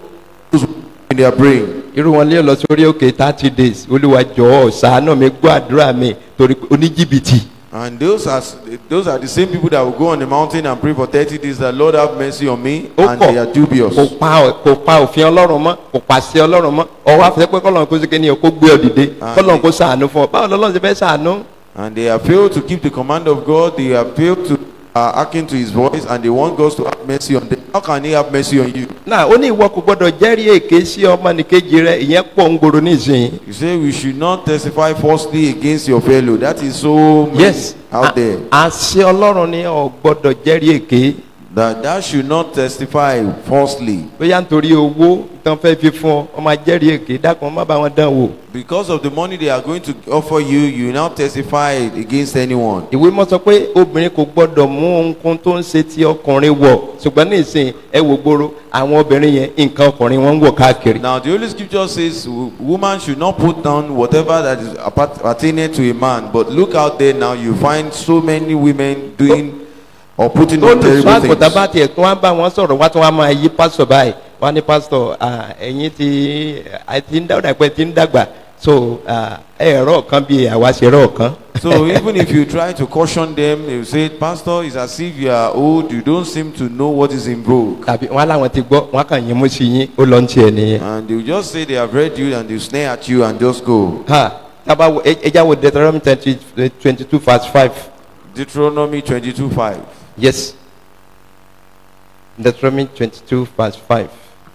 in their brain. irú wọn lé lọ sórí òkè thirty days olúwa jọ̀ọ́ ṣàánú mi gbọ́ àdúrà mi torí pé oníjìbìtì And those are those are the same people that will go on the mountain and pray for 30 days that Lord have mercy on me ó and they are kọ̀ dubious. kò pa ọ- kò pa òfin ọlọ́run mọ́ kò pàṣẹ ọlọ́run mọ́ ọwọ́ àfẹ́ pé kọ́lọ́run kó sékè ní o kó gbé ọ dìde Ah, kọ́lọ́run kó ṣàánú fún ọ báwo lọ́lọ́run ṣe fẹ́ ṣàánú. And they have failed to keep the command of God. They have failed to are hearkening to his voice and they want God to have mercy on them, how can he have mercy on you? náà ó ní ìwọ kò gbọdọ̀ jẹ́rìí èké sí ọmọnìkejì rẹ ìyẹn pọ̀ ń gbòòrò nísìnyí. You say we should not testify falsely against your fellow. That is so many yes out there. a- àṣẹ ọlọ́run ni ọ̀ gbọdọ̀ jẹ́rìí èké That that should not testify falsely. bóyá nítorí owó tán fẹ́ fi fún ọ ọmọ ajẹ́rìí èké dákun má bá wọn dán wò. Because of the money they are going to offer you, you now testify against anyone. ìwé mọ́ sọ pé obìnrin kò gbọ́dọ̀ mú ohunkóhun tó ń ṣe ti ọkùnrin wọ̀ ṣùgbọ́n ní ìsìn ẹ wò gbòòrò àwọn obìnrin yẹn nǹkan ọkùnrin wọn ń wọ̀ káàkiri. Now, the Holy Scripture says wo- woman should not put down whatever that is apart- pertaining to a man. But look out there now, you find so many women doing or putting tó on lùsọ terrible àgùntàn bá things. tiẹ̀ tó wá bá wọn sọ̀rọ̀ wá tó wá máa yí pásítọ̀ báyìí wọ́n á ní pásítọ̀ ah, ẹ̀yin ti ẹ ti ń dàgbà pé ti ń dàgbà so ah, ẹ̀rọ kan bíi àwa ṣe rọ̀ kan. So even if you try to caution them, they will say, Pastor, it's as if you are old, you don't seem to know what is in vogue. tàbí wọn láwọn ti gbọ́ wọn kàn yín mú sí yín ó lọ ń tiẹ̀ nìyẹn. And they will just say they have read you and they will snare at you and just go. ha tábà wo ẹ- ẹja wo deuteronomy twenty twenty two verse five Deuteronomy 22 5. yes deuteronomy twenty two verse five.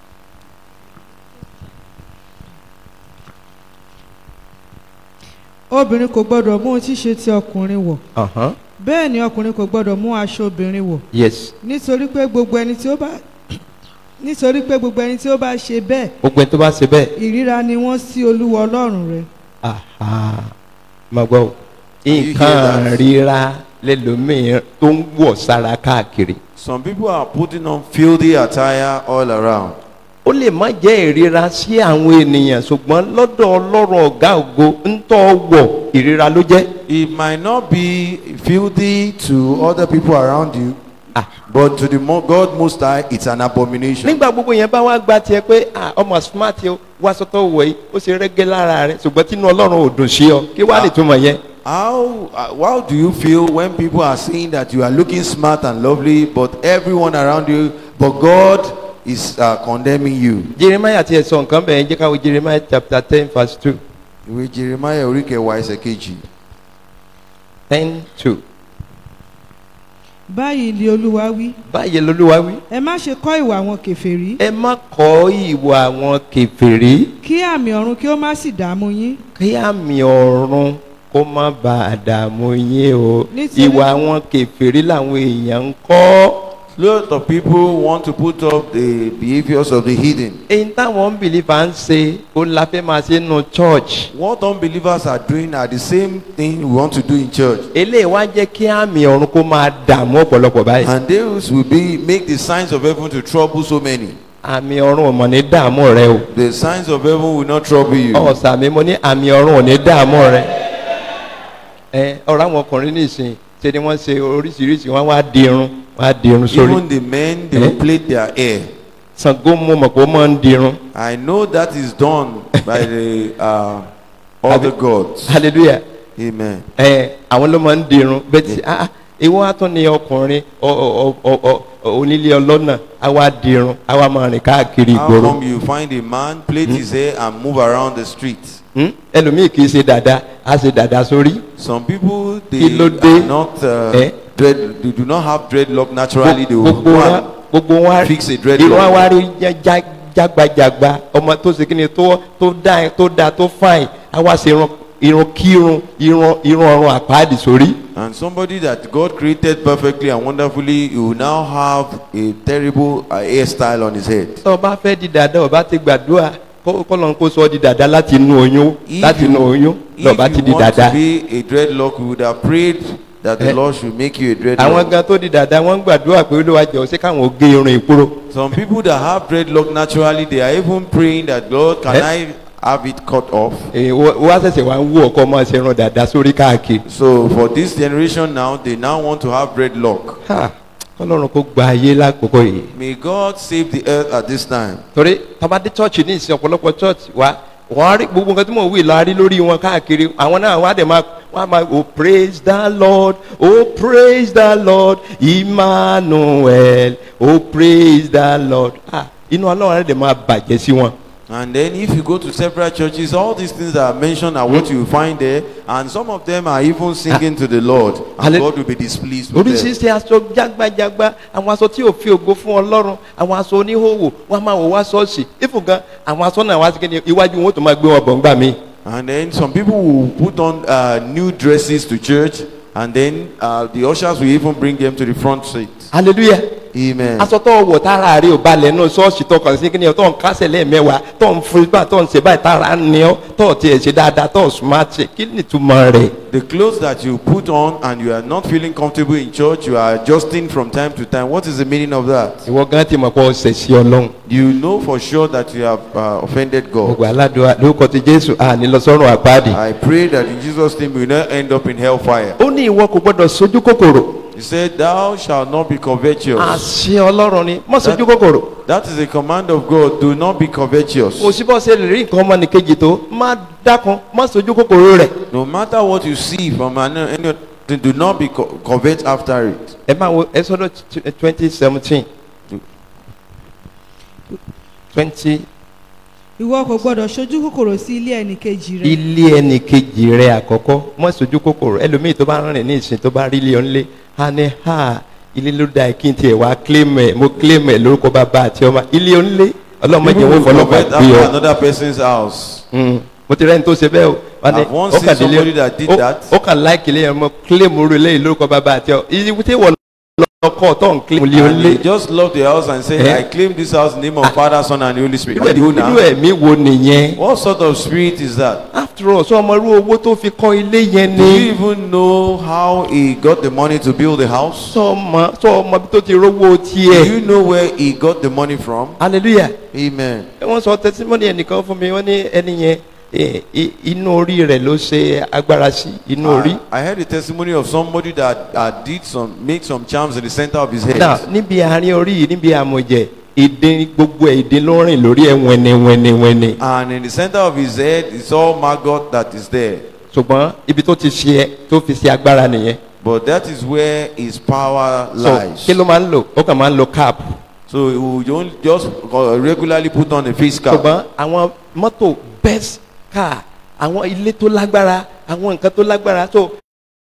obìnrin kò gbọdọ̀ mú ohun tí ṣe ti ọkùnrin wọ̀ Uh-huh. bẹ́ẹ̀ ni ọkùnrin kò gbọdọ̀ mú aṣọ obìnrin wọ̀ yes nítorí pé gbogbo ẹni tí ó bá nítorí pé gbogbo ẹni tí ó bá ṣe bẹ́ẹ̀ gbogbo ẹni tó bá ṣe bẹ́ẹ̀ ìríra ni wọ́n sí olúwa ọlọ́run rẹ̀ aha máa gbọ́ o you hear nǹkan that? ríra lẹ́lòmíì tó ń wọ̀ sára káàkiri Some people are putting on filthy attire all around. ó lè má jẹ́ ìríra sí àwọn ènìyàn ṣùgbọ́n lọ́dọ̀ ọlọ́run ọ̀gá ògo ń tọ́ wọ̀ ìríra ló jẹ́ It might not be filthy to other people around you, Ah. but to the mo- God Most High, it's an abomination. nígbà gbogbo yẹn bá wá gba tiẹ̀ pé ah, ọmọ smart yìí wá sọ́tọ̀ wọ̀ yìí ó ṣe rẹ́gẹ́ lára rẹ̀ ṣùgbọ́n tínú ọlọ́run ò dùn sí ọ kí wàá lè túmọ̀ yẹn. How, uh, how do you feel when people are saying that you are looking smart and lovely, but everyone around you, but God is uh, condemning you? jeremiah tiẹ̀ sọ nǹkan bẹ́ẹ̀ jẹ́ káwọ́ jeremiah chapter ten verse two Ìwé Jeremiah orí kẹwàá ẹsẹ̀ kejì. ten two báyìí ni olúwa wí báyìí lolúwa wí. ẹ má ṣe kọ́ ìwà àwọn kèfèrí ẹ má kọ́ ìwà àwọn kèfèrí kí àmì ọ̀run kí ó má sì dààmú yín kí àmì ọ̀run kó má ba àdààmú yín o Nítorí- ìwà àwọn kèfèrí làwọn èèyàn ń kọ́ Lot of people want to put up the behaviors of the hidden. èyí táwọn bìlífà ń ṣe ó la fẹ́ máa ṣe nù church What unbelievers are doing are the same thing we want to do in church. eléyìí wá jẹ́ kí àmì ọ̀run kó máa dààmú ọ̀pọ̀lọpọ̀ báyìí And those will be make the signs of heaven to trouble so many. àmì ọ̀run ò mọ̀ ní dààmú rẹ o The signs of heaven will not trouble you. ọ̀sà mi mo ní àmì ọ̀run ò ní dààmú rẹ ẹ ọ̀rọ̀ àwọn ọkùnrin nìsín ṣe ni wọ́n ṣe oríṣiríṣi wọ́n wá di irun wọ́n á di irun sórí Even the men, they Eh? will plait their hair. Ṣàngó mo mọ̀ pé ó máa ń di irun I know that is done by the uh, all the gods. hallelujah Amen. ẹ àwọn ló máa ń di irun bẹ́ẹ̀ tí ah ah, ìwọ á tún ní ọkùnrin ọ- ọ- ọ- ọ- ọ- onílé ọlọ́nà á wá di irun á wá máa rìn káàkiri How ìgboro come you find a man plait his hair and move around the street? Hmm? ẹlòmíì kì í ṣe dàda á ṣe dàda sórí Some people they Kí ló dé? are not uh, Eh? dread. They do not have dreadlock naturally. They will gbogbo go wa and gbogbo wa fix a irun dreadlock. wa wá rí já- já- jágbajàgba ọmọ tó ṣe kíni tó tó dá tó dá tó fáìn á wá ṣe irun irun kírun irun irun ọrùn àpáàdì sórí. And somebody that God created perfectly and wonderfully, he will now have a terrible uh, hairstyle on his head. tó o bá fẹ́ di dàda o bá ti gbàdúrà kó kọ́lọ́n kó sọ ọ́ di dàda láti inú oyún If láti you- inú oyún If lọ́ba ti di you want dàda. to be a dreadlock, you would have prayed that the Eh? Lord should make you a àwọn dreadlock. gan tó di dàda wọ́n ń gbàdúrà pé olúwa jẹ́ ọ̀sẹ̀ káwọn ò gé irun ìkúrò. Some people that have dreadlock naturally, they are even praying that Lord, can Eh? I have it cut off? Èè, wọ́n wá ṣẹ̀ṣẹ̀ wá ń wú ọkọ máa ṣe irun dàda sórí káàkiri. So for this generation now, they now want to have dreadlock. Ha! kọ́lọ́run kó gba ayé lákòókò yìí. May God save the earth at this time. torí tabadé chọ́ọ̀chì ní ìsìn ọ̀pọ̀lọpọ̀ chọ́ọ̀chì wa wọ́n á rí gbogbo nǹkan tí mò ń wí la rí lórí wọn káàkiri àwọn náà wọ́n á dẹ̀ máa wọ́n á máa oh praise the lord oh praise the lord emmanuel oh praise the lord ah inú ọlọ́run á dẹ̀ máa bàjẹ́ sí wọn And then if you go to several churches, all these things that are mentioned are what you find there. And some of them are even singing to the Lord. And Halle- God will be displeased with them. oríṣiríṣi aṣọ jágbajàgba àwọn aṣọ tí ò fi ògo fún ọlọ́run àwọn aṣọ oníhòòhò wọn máa wò wá ṣọ́ọ̀ṣì ìfún gan àwọn aṣọ náà wá sí kíni iwájú wọn ó tún máa gbé wọn bọ̀ ńgbà míì. And then some people will put on uh, new dresses to church. And then uh, the ushers will even bring them to the front seat. hallelujah Amen. aṣọ tó wọ̀ tára rẹ̀ ò balẹ̀ nù ṣọ́ọ̀ṣì tó kàn sí kíni tó ń kásẹ̀ lẹ́ẹ̀mẹ́wàá tó ń fún ibà tó ń ṣe báyìí tára ń ní ọ́ tó tiẹ̀ ṣe dáadáa tó smart ṣe kí ni ìtumọ̀ rẹ̀. The clothes that you put on and you are not feeling comfortable in church, you are adjusting from time to time. What is the meaning of that? ìwọ gan ti mọ̀ pé ọ̀sẹ̀ sí ọlọ́run. You know for sure that you have uh, offended God. gbogbo aládùúgbò lórúkọ ti jésù àní lọ sọ́run àpáàdì. I pray that in Jesus' name you will not end up in hellfire. ó ní ìwọ kò gbọdọ̀ sojú kòkòrò. He said, Thou shalt not be covetous. àṣẹ ọlọ́run ni mọ́ sojú kòkòrò. That is a command of God. Do not be covetous. kò sí bọ́ ṣe lè rí nǹkan ọmọnìkejì tó má dákun má sojú kòkòrò rẹ̀. No matter what you see from an, any other thing, do not be co- covet after it. ẹ máa wo exodus twenty seventeen twenty ìwọ kò gbọdọ̀ ṣojú kòkòrò sí ilé ẹnìkejì rẹ ilé ẹnì kejì rẹ àkọ́kọ́ mọ́ sojú kòkòrò ẹlòmíì tó bá rìn ní ìsìn tó bá rí ilé ọ̀nlé á ní ha ilé ló da kí n tiẹ̀ wá claim ẹ̀ mo claim ẹ̀ lórúkọ bàbá àti ọmọ ilé ọ̀nlé ọlọ́mọdé People wọn will fọlọ́pàá covet gbé after ọ. another person's house. Mm. mo ti rẹ́ni tó ṣe bẹ́ẹ̀ o wọ́n ní I've once ó seen kàn délé somebody that did ó- that. ó kàn láìkì lẹ́yìn ọmọ claim orí lẹ́yìn lórúkọ bàbá àti ọ ìyí tí wọ́n lọ́kọ̀ tó ń claim ilé And ọ̀nlé they just love the house and say, Eh? I claim this house in the name of Father, Son, and the Holy Spirit. irú You ẹ̀- irú now, ẹ̀mí wo nìyẹn what sort of spirit is that? after all sọ ọmọ irú owó tó fi kọ́ ilé yẹn Do you ni even know how he got the money to build the house? sọ ọmọ sọ ọmọ bí tó ti rówó Do tiẹ̀ you know where he got the money from? hallelujah Amen. wọ́n sọ testimony ẹnìkan fún mi wọ́n ní ẹni yẹn eh, i- inú orí rẹ̀ ló ṣe agbára sí inú orí. I, I heard the testimony of somebody that uh, did some, made some charms in the center of his head. náà níbi àárín orí yìí níbi àmọ̀jẹ̀ èdè gbogbo ẹ̀ èdè ló rìn lórí ẹ̀ wẹ́ni wẹ́ni wẹ́ni. And in the center of his head, it's all maggot that is there. ṣùgbọ́n ibi tó ti ṣe ẹ tó fi ṣe agbára nìyẹn. But that is where his power so lies. kí ló máa ń lò ó kàn máa ń lo cap. So he will don't just uh, regularly put on a face cap. ṣùgbọ́n àwọn mọ́tò best car àwọn ilé tó lágbára àwọn nǹkan tó lágbára tó.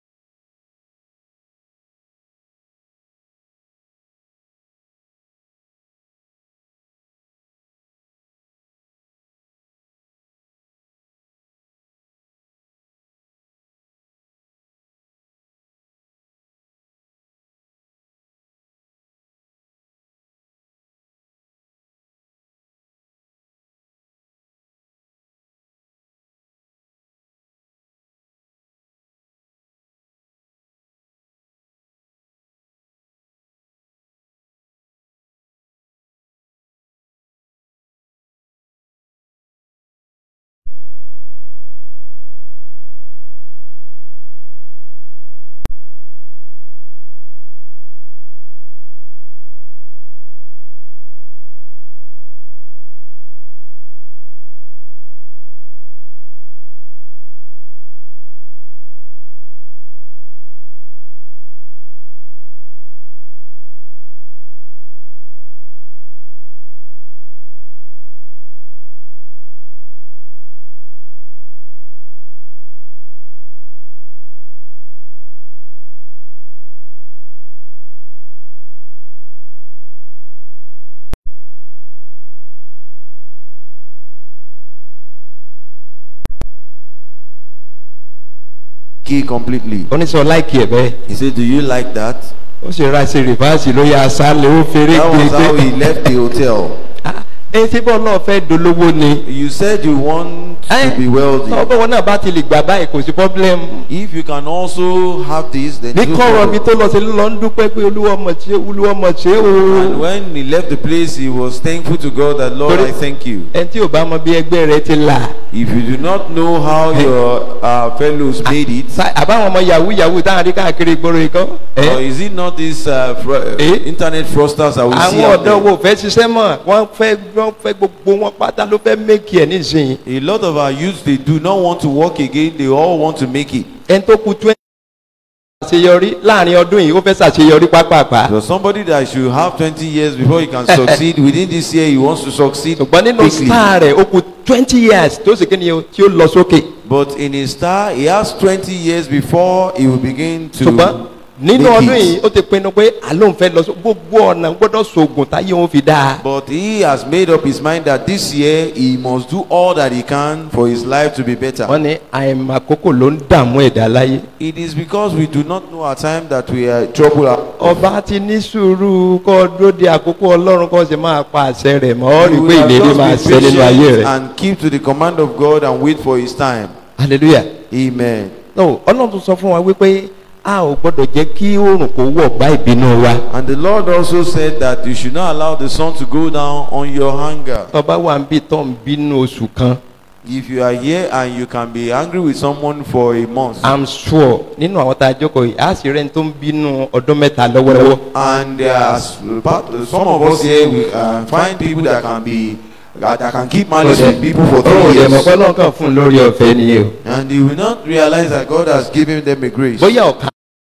Key completely. oníṣẹ́ láìkì ẹ̀ bẹ́ẹ̀. He said, Do you like that? ó sì ra ṣe rìfáàsì lórí aṣálẹ̀ ó fèrè That was how he gbèsè. left the hotel. ẹ ṣé bọ́ọ̀ náà fẹ́ dolówó ni. You said you want to be wealthy. ọgbọ́n wọn náà bá ti lè gbà báyìí kò sí problem. If you can also have this, then ní do kọ́rọ̀ so. mi tó lọ sí lọ ń dúpẹ́ pé olúwa mọ̀ ṣe olúwa mọ̀ ṣe And o. when he left the place, he was thankful to God that, Lord, Sorry. I thank you. ẹni tí ò bá mọ bí ẹgbẹ́ rẹ ti là. If you do not know how your uh, fellows made it, Sa- àbáwọn ọmọ yahoo yahoo táwọn rí káàkiri ìgboro ikọ́. or is it not these uh, fr- Eh? internet fraudsters that we see àwọn out ọ̀dọ́ there? wo fẹ́ ṣiṣẹ́ mọ̀ wọ́n fẹ́ wọ́n fẹ́ gbogbo wọn pátá ló fẹ́ méjì ẹ̀ nísìnyí. A lot of our youth, they do not want to work again. They all want to make it. ẹni tó kú twenty àṣeyọrí láàrin ọdún yìí ó fẹ́ ṣàṣeyọrí pápápá So somebody that should have 20 years before he can succeed within this year, he wants to succeed ṣùgbọ́n nínú quickly. star rẹ̀ ó kù twenty years tó sì kí ni o tí ó lọ sókè But in his star, he has 20 years before he will begin to. ṣùgbọ́n nínú make ọdún it. yìí ó ti pinnu pé àlóun fẹ́ lọ só gbogbo ọ̀nà gbọ́dọ̀ sògùn táyé òun fi dáa But he has made up his mind that this year he must do all that he can for his life to be better. wọ́n ní àìmàkókò ló ń dààmú ẹ̀dá láyé It is because we do not know our time that we are trouble. ọba ti ní sùúrù kọ́ dúró de àkókò ọlọ́run kọ́ sì máa pa àṣẹ rẹ̀ mọ́ ọ́ rí i You pé will ìlérí just máa be ṣẹ nínú ayé patient rẹ̀ and keep to the command of God and wait for his time. hallelujah. Amen. no ọlọ́run tún sọ fún wa wípé a ò gbọ́dọ̀ jẹ́ kí oòrùn kó wọ̀ bá ìbínú wa And the Lord also said that you should not allow the sun to go down on your anger. tọba wà ń bí tó ń bínú oṣù kan If you are here and you can be angry with someone for a month, i'm sure nínú àwọn tá a jókòó yìí a sì rẹ́ni tó ń bínú ọdún mẹ́ta lọ́wọ́lọ́wọ́ and there are s- part, some of us here we uh, find people that can be that, that can keep malice with people for ó three dẹ̀ mọ̀ years, pé ọlọ́run kàn fún un lórí ọ̀fẹ́ nìyẹn o and you will not realize that God has given them a grace. bóyá ọ̀kan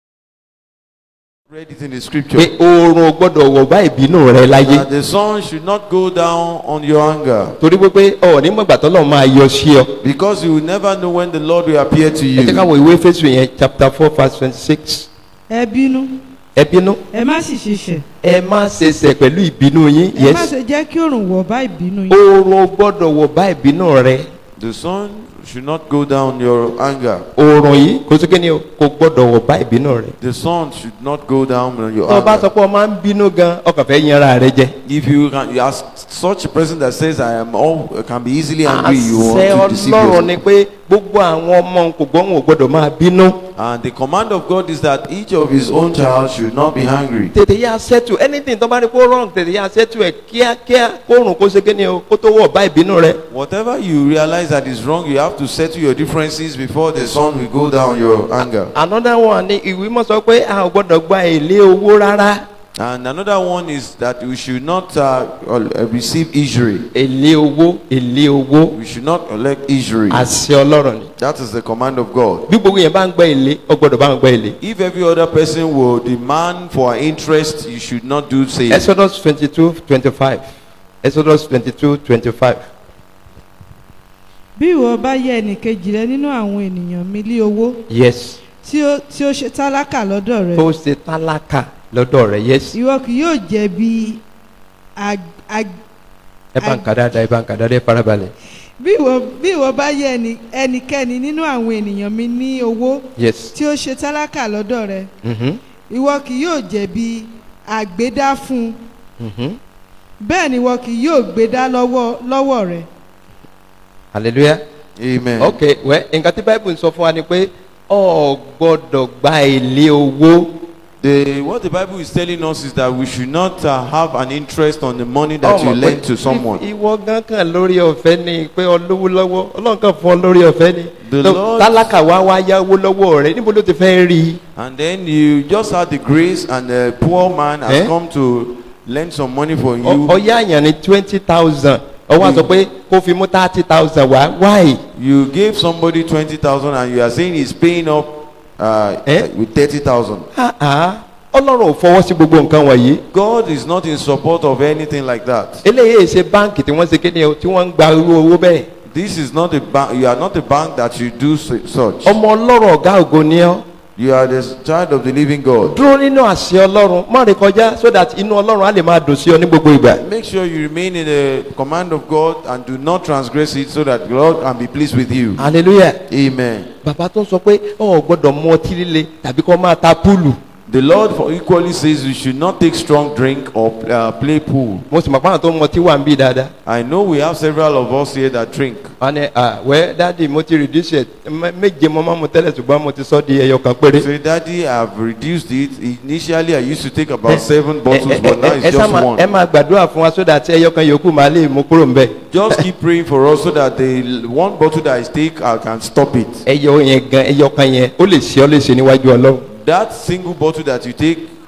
Read it in the pé scripture. oòrùn ò gbọ́dọ̀ wọ̀ bá ìbínú rẹ láyé That the sun should not go down on your anger torí wípé ọ̀ nígbàgbà tọ́lọ́ máa yọ sí ọ because you will never know when the Lord will appear to ẹ jẹ́ you. káwọn ìwé fésù yẹn chapter four verse twenty six ẹ bínú ẹ bínú ẹ má sì ṣiṣẹ́ ẹ má ṣe ṣẹ̀ pẹ̀lú ìbínú yín ẹ má yes ṣe jẹ́ kí òrùn wọ̀ bá ìbínú yín oòrùn ò gbọ́dọ̀ wọ̀ bá ìbínú rẹ The sun should not go down your anger. oòrùn yìí kò sí kíni o kò gbọ́dọ̀ wọ̀ bá ìbínú rẹ The sun should not go down on your tó o bá sọ anger. pé o máa ń bínú gan ọkàn fẹ́ yanra rẹ jẹ If you can, you ask such a person that says I am all can be easily angry, you àṣẹ want to deceive ọlọ́run yourself. ni pé gbogbo àwọn ọmọ kò gbọ́ wọn ò gbọ́dọ̀ máa bínú And the command of God is that each of his own child should not be angry. tètè yá sẹ́tù anything tó bá rí kó wrong tètè yá sẹ́tù ẹ̀ kíákíá kóòrùn kó ṣe kíni o kó tó wọ̀ bá ìbínú rẹ Whatever you realize that is wrong, you have to settle your differences before the sun will go down your anger. another one ni ìwé mọ̀ sọ pé a ò gbọ́dọ̀ gba èlé owó rárá And another one is that we should not uh, uh, receive injury. èlé owó èlé owó We should not elect injury. àṣẹ ọlọ́run ni That is the command of God. bí gbogbo yẹn bá ń gbọ́ èlé ó gbọ́dọ̀ bá ń gbọ́ èlé If every other person will demand for interest, you should not do same. exodus twenty two twenty five exodus twenty two twenty five bí ìwọ bá yẹ ẹnìkejì rẹ nínú àwọn ènìyàn mi lé owó yes tí ó tí ó ṣe tálákà lọ́dọ̀ rẹ tó ṣe tálákà lọ́dọ̀ rẹ̀ yes ìwọ kì yóò jẹ̀bi ag- ag- ẹ bá ń kà dáadáa ẹ bá ń kà dáadáa ẹ farabalẹ̀ bí ìwọ bí ìwọ bá yẹ ẹni- ẹnikẹ́ni nínú àwọn ènìyàn mi ní owó yes tí ó ṣe tálákà lọ́dọ̀ rẹ mhm ìwọ kì yóò jẹ̀bi àgbédá fún un mhm bẹ́ẹ̀ ni ìwọ kì yóò gbédá lọ́wọ́ lọ́wọ́ rẹ hallelujah Amen. ok wẹ nǹkan tí bible ń sọ fún wa ni pé ọ gbọ́dọ̀ gba èlé owó The, what the Bible is telling us is that we should not uh, have an interest on the money that Ọmọ you pé lend to someone. ìwọ gan kan lórí ọ̀fẹ́ ni pé olówó lọ́wọ́ ọlọ́run kan fún ọ lórí ọ̀fẹ́ ni The Tó- Lord- tálákà wá wá yáwó lọ́wọ́ rẹ níbo ló ti fẹ́ rí i And then you just had the grace and the poor man has Eh? come to lend some money for you. Ọ- ọyá àyàn ní twenty thousand ọwọ́ àsọ pé kó fi mú thirty thousand wá why You gave somebody 20,000 and you are saying he's paying up uh, Eh? with 30,000. Ah, ah. ọlọ́run ò fọwọ́ sí gbogbo nǹkan wọ̀nyí God is not in support of anything like that. eléyìí ṣe báǹkì tí wọ́n ṣe kéde o tí wọ́n ń gba irú owó bẹ́ẹ̀ This is not a bank. You are not a bank that should do su- such. ọmọ ọlọ́rọ̀ ọ̀gá ògo ni ọ́ You are the child of the living God. dúró nínú àṣẹ ọlọ́run má rè kọjá so that inú ọlọ́run á lè máa dùn sí ọ ní gbogbo ìgbà. Make sure you remain in the command of God and do not transgress it so that God can be pleased with you. hallelujah. Amen. bàbá tó ń sọ pé ọ ò gbọ́dọ̀ mu ọtí líle tàbí kó máa ta púùlù. The Lord for equally says you should not take strong drink or uh, play pool. mo sì mọ̀ pé àwọn tó ń mu ọtí wà ń bí dáadáa. I know we have several of us here that drink. wọ́n ní ah wẹ́ dáàdi mo ti reduce ẹ̀ mẹ́- méje mo máa mu tẹ́lẹ̀ ṣùgbọ́n mo ti sọ di ẹyọ kan péré. Say, Daddy, I've reduced it. Initially, I used to take about Eh, seven ẹ bottles, but now ẹ- it's ẹ sá just máa- one. ẹ máa gbàdúrà fún wa so that ẹyọ kan yòókù máa lè mú kúrò ń bẹ̀. Just keep praying for us so that the one bottle that I take, I can stop it. ẹyọ yẹn gan ẹyọ kan yẹn ó lè ṣe ọ lè ṣe níwájú ọlọ́run. That single bottle that you take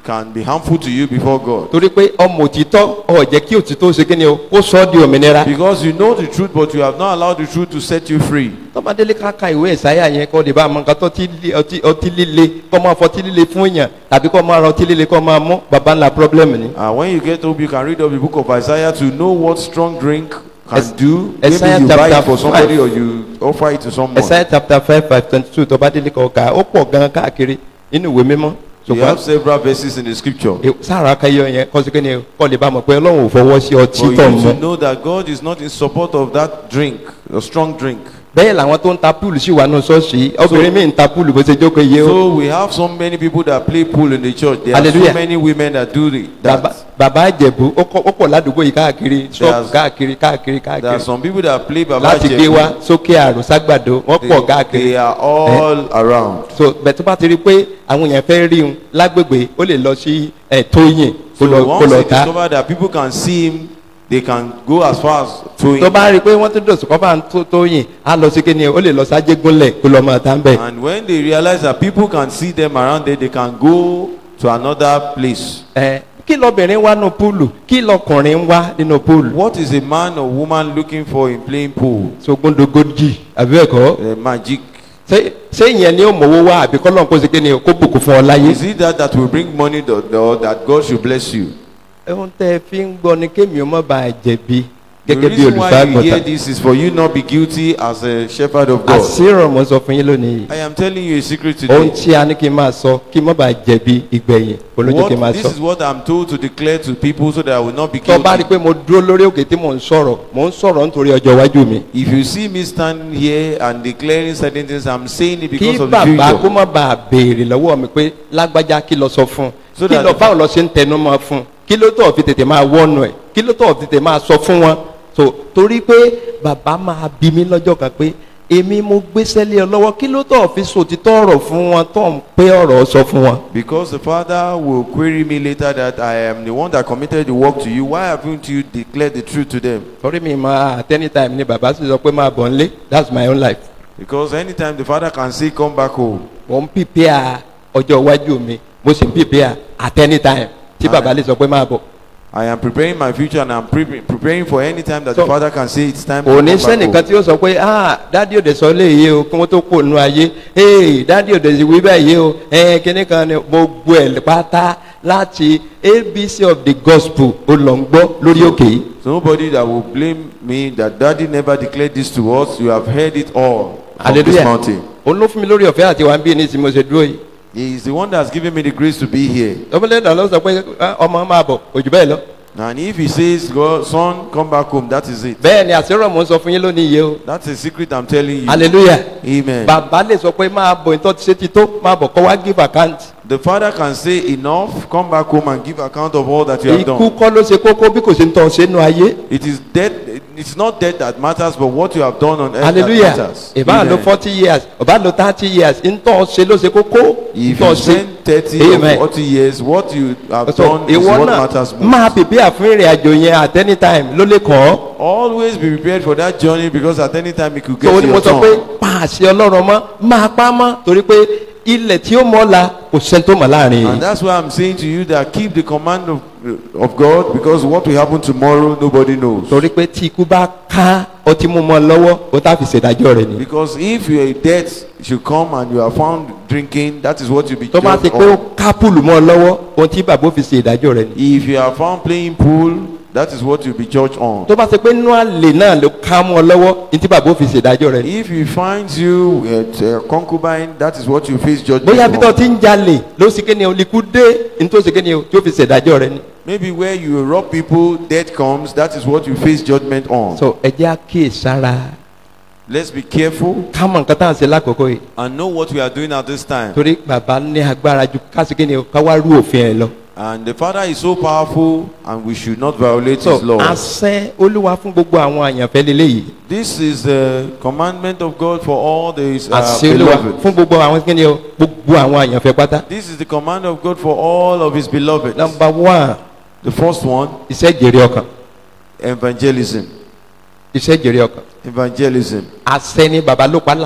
can be harmful to you before God. torí pé ọmọ òtítọ́ ọ̀ jẹ́ kí òtítọ́ ṣe kí ni o kó sọ ọ́ di òmìnira. Because you know the truth, but you have not allowed the truth to set you free. tọ́mọdélé ká ka ìwé ìsáyà yẹn kọ́ lè bá àmọ́ nǹkan tó ti lé- ọtí ọtí líle kọ́ máa fọtí líle fún èèyàn tàbí kọ́ máa ra ọtí líle kọ́ máa mú baba ńlá problem ni. And when you get home, you can read up the book of Isaiah to know what strong drink can Es- do. Isaiah Maybe you buy chapter it for somebody five. or you offer it to someone. ẹ̀sáyà chapter five five twenty two tọ́mọdélé kọ́ ká ó pọ̀ gan káàkiri nínú ìwé mímọ́. You have several verses in the scripture. e- sára akẹyọ yẹn kọ́ sí kí ni o kọ́ lè bá mọ̀ pé ọlọ́run ò fọwọ́ sí For ọtí you tọ̀ to mọ́. know that God is not in support of that drink, a strong drink. bẹ́ẹ̀ làwọn tó ń ta púùlù sí wa nù ṣọ́ọ̀ṣì obìnrin mi ń ta púùlù bó ṣe jókòó yé o. So we have so many people that play pool in the church. There are Hallelujah. so many women that do the, bàbá that. bàbá àjẹ̀bú ó kọ́- ó pọ̀ ládùúgbò yìí káàkiri ṣọ́ọ̀bù There's- káàkiri káàkiri There are káàkiri some people that play Baba láti gbé Jebu. wa sókè àrò ságbàdo wọ́n They, pọ̀ káàkiri. they are all around. so bẹ́ẹ̀ tó bá ti rí i pé àwọn èèyàn fẹ́ rí un lágbègbè ó lè lọ sí ẹ̀ tóyìn kó So lọ kó once lọ they ta discover that people can see him, they can go as far as throwing. tó bá rí i pé wọ́n tún dòsùn kọ́ bá ń tó tóyìn á lọ sí kíni ó lè lọ sájégúnlẹ̀ kó lọ máa ta ń bẹ̀. And when they realize that people can see them around there, they can go to another place. ẹ kí lọbìnrin wá nínú púùlù kí lọkùnrin wá nínú púùlù. What is a man or woman looking for in playing pool? sógúndogójì àbí ẹ̀kọ́ Uh, magic. ṣé ṣé ìyẹn ni ó mọ̀wó wá àbí kọ́lọ́n kó ṣe kíni kó bùkún fún ọ láyé. Is it that that will bring money or, or that God should bless you? ohun tẹ́ ẹ fi ń gbọ́ ni kémi ó má bàa jẹ̀bi The gẹ́gẹ́ bí reason why you hear olùfàgọ́ta. this is for you not be guilty as a shepherd of God. àṣírò mo sọ fún yín lónìí. I am telling you a secret ohun today. tí a ní kí n máa sọ kí n má bàa jẹ̀bi ìgbẹ̀yìn olójú kí n máa What, this sọ. is what I'm told to declare to people so that I will not be tó bá rí i guilty. pé mo dúró lórí òkè tí mò ń sọ̀rọ̀ mò ń sọ̀rọ̀ nítorí ọjọ́ iwájú mi. If you see me standing here and declaring certain things, I'm saying it kí because of the bàbá kó future. má bàa béèrè lọ́wọ́ mi pé lágbájá kí lọ sọ fún un So kí that lọ the- báwo lọ ṣe ń tẹnu mọ́ fún un kí ló tọ̀ fi tètè máa wọ́nu ẹ̀ kí ló tọ̀ fi tètè máa sọ fún wọn. so torí pé bàbá máa bí mi lọ́jọ́ kan pé èmi mo gbéṣẹ́ lé ọ lọ́wọ́ kí ló tọ̀ fi sòtítọ́ ọ̀rọ̀ fún wọn tó ń pé ọ̀rọ̀ sọ fún wọn. Because the Father will query me later that I am the one that committed the work to you. Why haven't you declared the truth to them? torí mi máa at any time ni bàbá sì sọ pé máa bọ̀ nílé that's my own life. Because anytime the Father can say, Come back home. mo ń pìpìà ọjọ́ iwájú mi mo sì ń pìpìà at any time tí bàbá lè sọ pé máa bọ̀. I am preparing my future and I'm pre- preparing for any time that So, the Father can say it's time to kò come ní back sẹ́nìkan home. tí ó sọ pé ah dádì òde sọ léyìí o kí wọ́n tó kó nu ayé ee dádì òde sì wí báyìí o ẹ kíní kan ni gbogbo ẹ̀ pátá láti abc of the gospel ó lọ ń gbọ́ lórí òkè yìí. So nobody that will blame me that daddy never declared this to us. You have heard it all from this hallelujah mountain. òun ló fún mi lórí ọ̀fẹ́ àti wà ń bí ní ìsinmi mo ṣe dúró yìí. He is the one that's given me the grace to be here. ọmọlẹ́dà ló sọ pé ah, ọmọ máa bọ̀ òjò bẹ́ẹ̀ lọ. And if he says, God, son, come back home, that is it. bẹ́ẹ̀ ni àṣírọ̀ mò ń sọ fún yín lónìí yìí o. That's a secret I'm telling you. hallelujah. Amen. bàbá lè sọ pé máa bọ̀ ìtọ́ ti ṣe ti tó máa bọ̀ kọ́ wá give account. The father can say enough, come back home and give account of all that you have ikú done. kọ́ ló ṣe kókó bí kò ṣe ń tọ́ ṣe nù ayé. It is death. It's not death that matters, but what you have done on earth hallelujah that matters. ìbá lo Amen. forty years ìbá lo thirty years ntọ́ ṣe ló ṣe kókó If ntọ́ you ṣe spend 30 or Amen. 40 years, what you have so done is ìwọ what náà matters most. máa pèpè àfún ìrìn àjò yẹn at any time ló lè kàn ọ́ Always be prepared for that journey because at any time it could get tó to ní mo your sọ pé turn. pa àṣẹ ọlọ́run mọ́ máa pa á mọ́ torí pé ilẹ̀ tí ó mọ́ la kò sẹ́ni tó mọ̀ láàrin And yìí that's why I'm saying to you that keep the command of, of God because what will happen tomorrow, nobody knows. torí pé tí ikú bá ká ọtí mú mọ́ lọ́wọ́ ó tá fi ṣèdájọ́ rẹ̀ ni Because if your death should come and you are found drinking, that is what you'll be tó bá ti judged pé ó on. ká púùlù mọ́ lọ́wọ́ ohun tí bàbá ó fi ṣe ìdájọ́ rẹ̀ ni If you are found playing pool, that is what you'll be judged on. tó bá ti pé nínú àlè náà ló ká mọ́ lọ́wọ́ ohun tí bàbá ó fi ṣe ìdájọ́ rẹ̀ ni If he finds you at a concubine, that is what you face judgment bóyá bí tó on. ti ń jalè ló sì kéde olùkú dé nítorí sì kéde tí ó fi ṣèdájọ́ rẹ̀ ni. Maybe where you rob people, death comes, that is what you face judgment on. so ẹ jẹ́ àkíyèsára Let's be careful ká mọ nǹkan tá à ń ṣe lákòókò yìí and know what we are doing at this time. torí bàbá ní agbára ju ká sì kéde ká wá rú òfin ẹ lọ. And the Father is so powerful and we should not violate so His law. àṣẹ olúwa fún gbogbo àwọn àyànfẹ́ lélẹ́yìí This is the commandment of God for all the uh, àṣẹ olúwa beloved. fún gbogbo àwọn kéde o gbogbo àwọn àyànfẹ́ pátá. This is the command of God for all of His beloved. number one The first one, iṣẹ́ jèrè ọkàn evangelism. iṣẹ́ jèrè ọkàn Evangelism. àṣẹ ni bàbá ló pa láṣẹ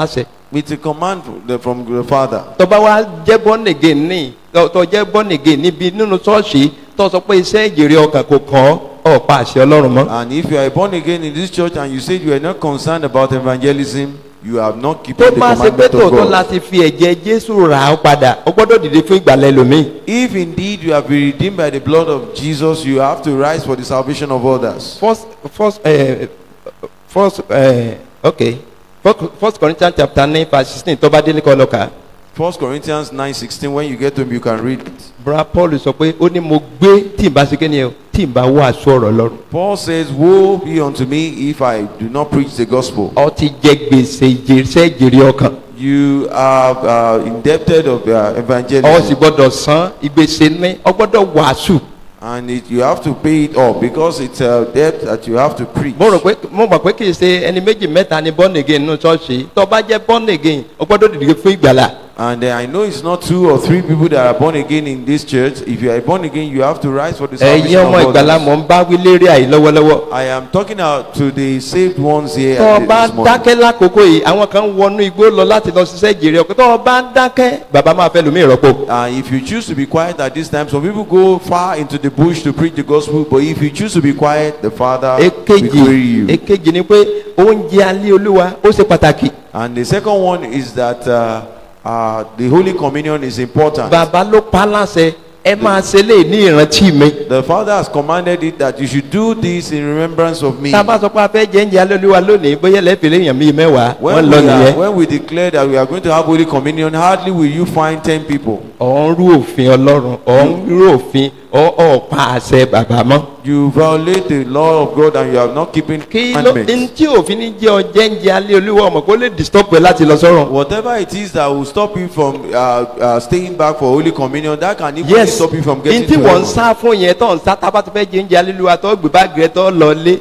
It's a command from the- from the Father. tọba wa jẹ́ born again ní tọ jẹ́ born again níbi nínú ṣọ́ọ̀ṣì tó sọ pé iṣẹ́ ìjèrè ọkàn kò kàn ọ́ ọ̀pá àṣẹ ọlọ́run mọ́. And if you are born again in this church and you said you are not concerned about evangelism, you have not kept tó the bá ṣe pé commandment of tòótọ́ God. láti fi ẹ̀jẹ̀ jésù rà ọ́ padà ó gbọ́dọ̀ dìde fún ìgbàlẹ̀ lómi. If indeed you have been redeemed by the blood of Jesus, you have to rise for the salvation of others. first first uh, first uh, okay first, first corinthians chapter nine verse sixteen tó bá délé kọ́ lọ́ka. First Corinthians 9:16. When you get to him, you can read it. bra paul sọ pé ó ní mo gbé tí n bá ṣe kéde o tí n bá wàásù ọ̀rọ̀ lọ́rùn. Paul says, "Woe be unto me if I do not preach the gospel." ọ ti jẹ gbèsè ìjẹsẹ́ ìjèrè ọkàn. You are uh, indebted of uh, ọ sì evangelism, gbọ́dọ̀ san ìgbésẹ̀ ní ọ gbọ́dọ̀ wàásù. and it, you have to pay it off because it's a debt that you have to preach. mo rò pé mo mọ̀ pé kì í ṣe ẹni méjì mẹ́ta ni born again nínú ṣọ́ọ̀ṣì tó bá jẹ́ born again ọ gbọ́dọ̀ dìde fún ìgbàlà. And uh, I know it's not two or three people that are born again in this church. If you are born again, you have to rise for the salvation ẹ̀yin ọmọ of ìgbàlà others. mọ̀ ń bá wí lérí àyè lọ́wọ́lọ́wọ́. I am talking out to the saved ones here tó o this bá morning. dákẹ́ lákòókò yìí àwọn kan wọnú igbó lọ láti lọ ṣiṣẹ́ ìjèrè ọkàn tó o bá dákẹ́ bàbá máa fẹ́ lómi ìrọ́pò. Uh, if you choose to be quiet at this time, some people go far into the bush to preach the gospel, but if you choose to be quiet, the Father will èkejì query you. èkejì ni pé oúnjẹ alẹ́ olúwa ó ṣe pàtàkì. And the second one is that uh, uh, the Holy Communion is important. bàbá ló pa á láṣẹ ẹ máa ṣe lè ní ìrántí mi. The Father has commanded it that you should do this in remembrance of me. tá a bá sọ pé a fẹ́ jẹ oúnjẹ alẹ́ olúwa lónìí bóyá lẹ́fẹ̀ẹ́ èèyàn bíi mẹ́wàá wọ́n When lọ we, are, nìyẹn. when we declare that we are going to have Holy Communion, hardly will you find 10 people. ọ̀ ń rú òfin ọlọ́run ọ̀ ń rú òfin ọ̀ ọ̀ pa àṣẹ bàbá mọ́. You violate the law of God and you are not keeping kí ló ní commandments. tí òfin ní jẹ́ ọjẹ́ ń jẹ alẹ́ olúwa ọmọ kó lè disturb ẹ láti lọ sọ́run. Whatever it is that will stop you from uh, uh, staying back for Holy Communion, that can even yes stop you from n getting tí to wọ́n ń heaven. sá fún yẹn tó ń sá tábà tó fẹ́ jẹ oúnjẹ alẹ́ olúwa tó gbé báàgì rẹ tó lọ lé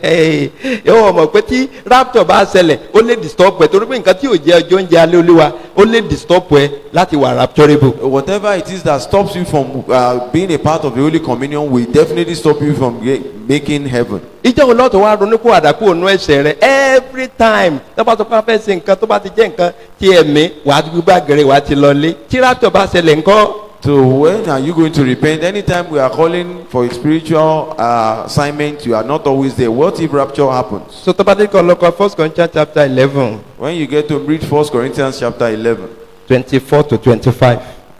yóò mọ̀ pé tí rapture bá ṣẹlẹ̀ ó lè disturb ẹ torí pé nǹkan tí ò jẹ́ ọjọ́ oúnjẹ alẹ́ olúwa ó lè disturb ẹ láti wà rapturable. Whatever it is that stops you from uh, being a part of the Holy Communion will definitely stop you from ge- making heaven. ìjọ wo lọ́tọ̀ wá ronú kó àdàkù ònú ẹ̀ṣẹ̀ rẹ every time tó bá sọ pé a fẹ́ ṣe nǹkan tó bá ti jẹ́ nǹkan tí ẹ̀mí wàá gbé báàgì rẹ wàá ti lọ lé tí rapture bá ṣẹlẹ̀ ńkọ́. So when are you going to repent? Anytime we are calling for a spiritual uh, assignment, you are not always there. What if rapture happens? so tó bá dé kọ́ lọ́kọ́ first Corinthians chapter eleven When you get to read 1 Corinthians chapter 11, twenty-four to twenty-five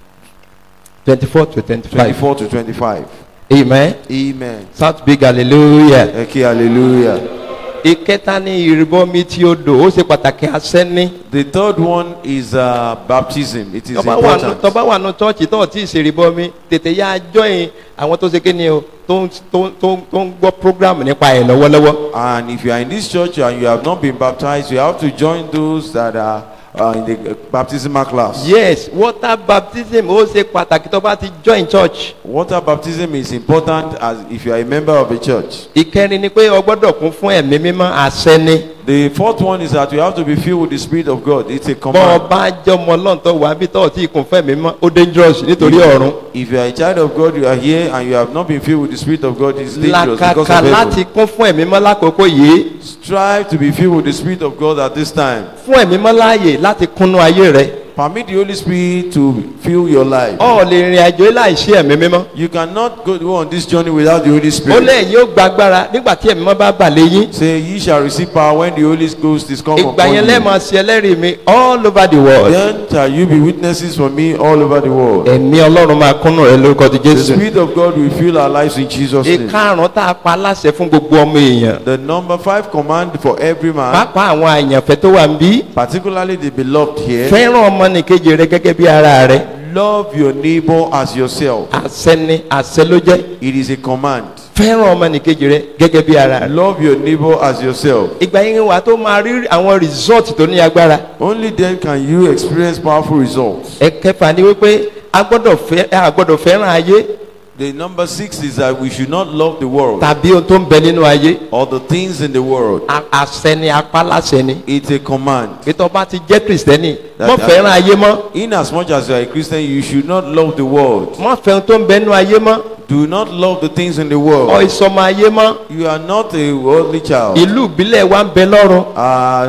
twenty-four to twenty-five 24 to 25. amen Amen. shout big hallelujah. Okay, hallelujah. ìkẹta ní ìrìbọmi tí ó dò ó ṣe pàtàkì asẹ́ni. The third one is uh, baptism. It is tọ́ba wà nù important. tọ́ba wà nù chọ́ọ̀chì tó ti ṣèrìbọmi tètè yá join àwọn tó ṣe kí ni o tó ń tó ń tó ń tó ń gbọ́ program nípa ẹ̀ lọ́wọ́lọ́wọ́. And if you are in this church and you have not been baptized, you have to join those that are uh, in the uh, baptismal class. yes water baptism ó ṣe pàtàkì tó bá ti join church. Water baptism is important as if you are a member of a church. ìkẹrin ni pé o gbọ́dọ̀ kún fún ẹ̀mí mímọ́ asẹ́ni. The fourth one is that you have to be filled with the Spirit of God. It's a bọ́ ọ command. bá jọmọ ọlọ́run tó wà bí tó ti kún fún ẹ̀mí mímọ́ ó dangerous nítorí ọ̀run. If you are a child of God, you are here and you have not been filled with the Spirit of God, it's dangerous because of làkàkà heaven. láti kún fún ẹ̀mí mímọ́ lákòókò yìí Strive to be filled with the Spirit of God at this time. fún ẹ̀mí mímọ́ láàyè láti kúnnú ayé rẹ. Permit the Holy Spirit to fill your life. ọ lè rìn àjò láìsí ẹ̀mí mímọ́. You cannot go go on this journey without the Holy ó Spirit. lẹ́yìn yóò gbàgbára nígbà tí ẹ̀mí mímọ́ bá bà lé yín. Say, ye shall receive power when the Holy Ghost is come ìgbà upon yẹn you. lẹ́ẹ̀mọ sí ẹlẹ́rìí mi all over the world. Then shall you be witnesses for me all over the world. ẹ̀mí ọlọ́run máa kúnnú rẹ lórúkọ ti The jésù. Spirit of God will fill our lives in Jesus' name. ìkarùn-ún tá a pa aláṣẹ fún gbogbo ọmọ èèyàn. The number five command for every man, pàápàá àwọn àyànfẹ́ tó wà ń bí. particularly the beloved here, fẹ́ràn ọmọnìkejì rẹ gẹ́gẹ́ bí ara rẹ. love your neighbor as yourself. àṣẹ ni àṣẹ ló jẹ́. It is a command. fẹ́ràn ọmọnìkejì rẹ gẹ́gẹ́ bí ara rẹ. Love your neighbor as yourself. ìgbà yẹn wà tó máa rí àwọn result tó ní agbára. Only then can you experience powerful results. ẹ̀kẹfà ni wípé a gbọ́dọ̀ fẹ́ a gbọ́dọ̀ fẹ́ràn ayé The number six is that we should not love the world tàbí ohun tó ń bẹ nínú ayé. or the things in the world. A- àṣẹ ni apáláṣẹ ni. It's a command. pété ọba ti jẹ́ kìrìsìtẹ́nì That- mọ́ that- fẹ́ràn ayé mọ́ In as much as you are a Christian, you should not love the world. mọ́ fẹ́ ohun tó ń bẹ nínú ayé mọ́ Do not love the things in the ọ world. ìsọmọ ayé mọ́ You are not a worldly child. ìlú ìbílẹ̀ wa ń bẹ lọ́run Uh,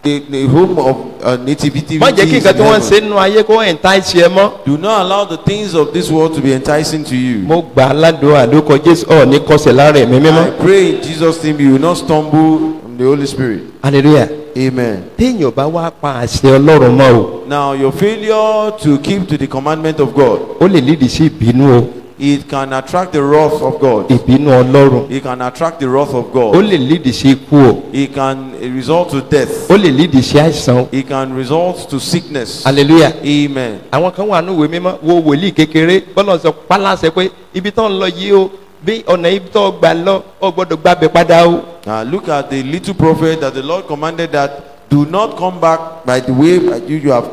the, the home of uh, nativity. má jẹ́ kí nǹkan tí wọ́n ń ṣe nínú ayé kó entice ẹ mọ́. Do not allow the things of this world to be enticing to you. mo gbà á ládùúgbò àdókò jésù ọ̀ ní kọsẹ̀ lára ẹ̀mí I mímọ́. pray in Jesus' name you will not stumble in the Holy Spirit. hallelujah. Amen. téèyàn bá wá pa àṣẹ ọlọ́run mọ́ o Now, your failure to keep to the commandment of God, ó lè lídìí sí ìbínú o it can attract the wrath of God. ìbínú ọlọ́run It can attract the wrath of ó God. lè lídìí sí ikú o It can result to death. ó lè lídìí sí àìsàn o It can result to sickness. hallelujah. Amen. àwọn kan wà ní ìwé mímọ́ wo wòlíì kékeré bọ́lá sọ pálásẹ pé ibi tó ń lọ yìí o bí ọ̀nà ibi tó gbà lọ ọ gbọ́dọ̀ gbàbẹ̀ padà o. Now, look at the little prophet that the Lord commanded that do not come back by the way that you, you have.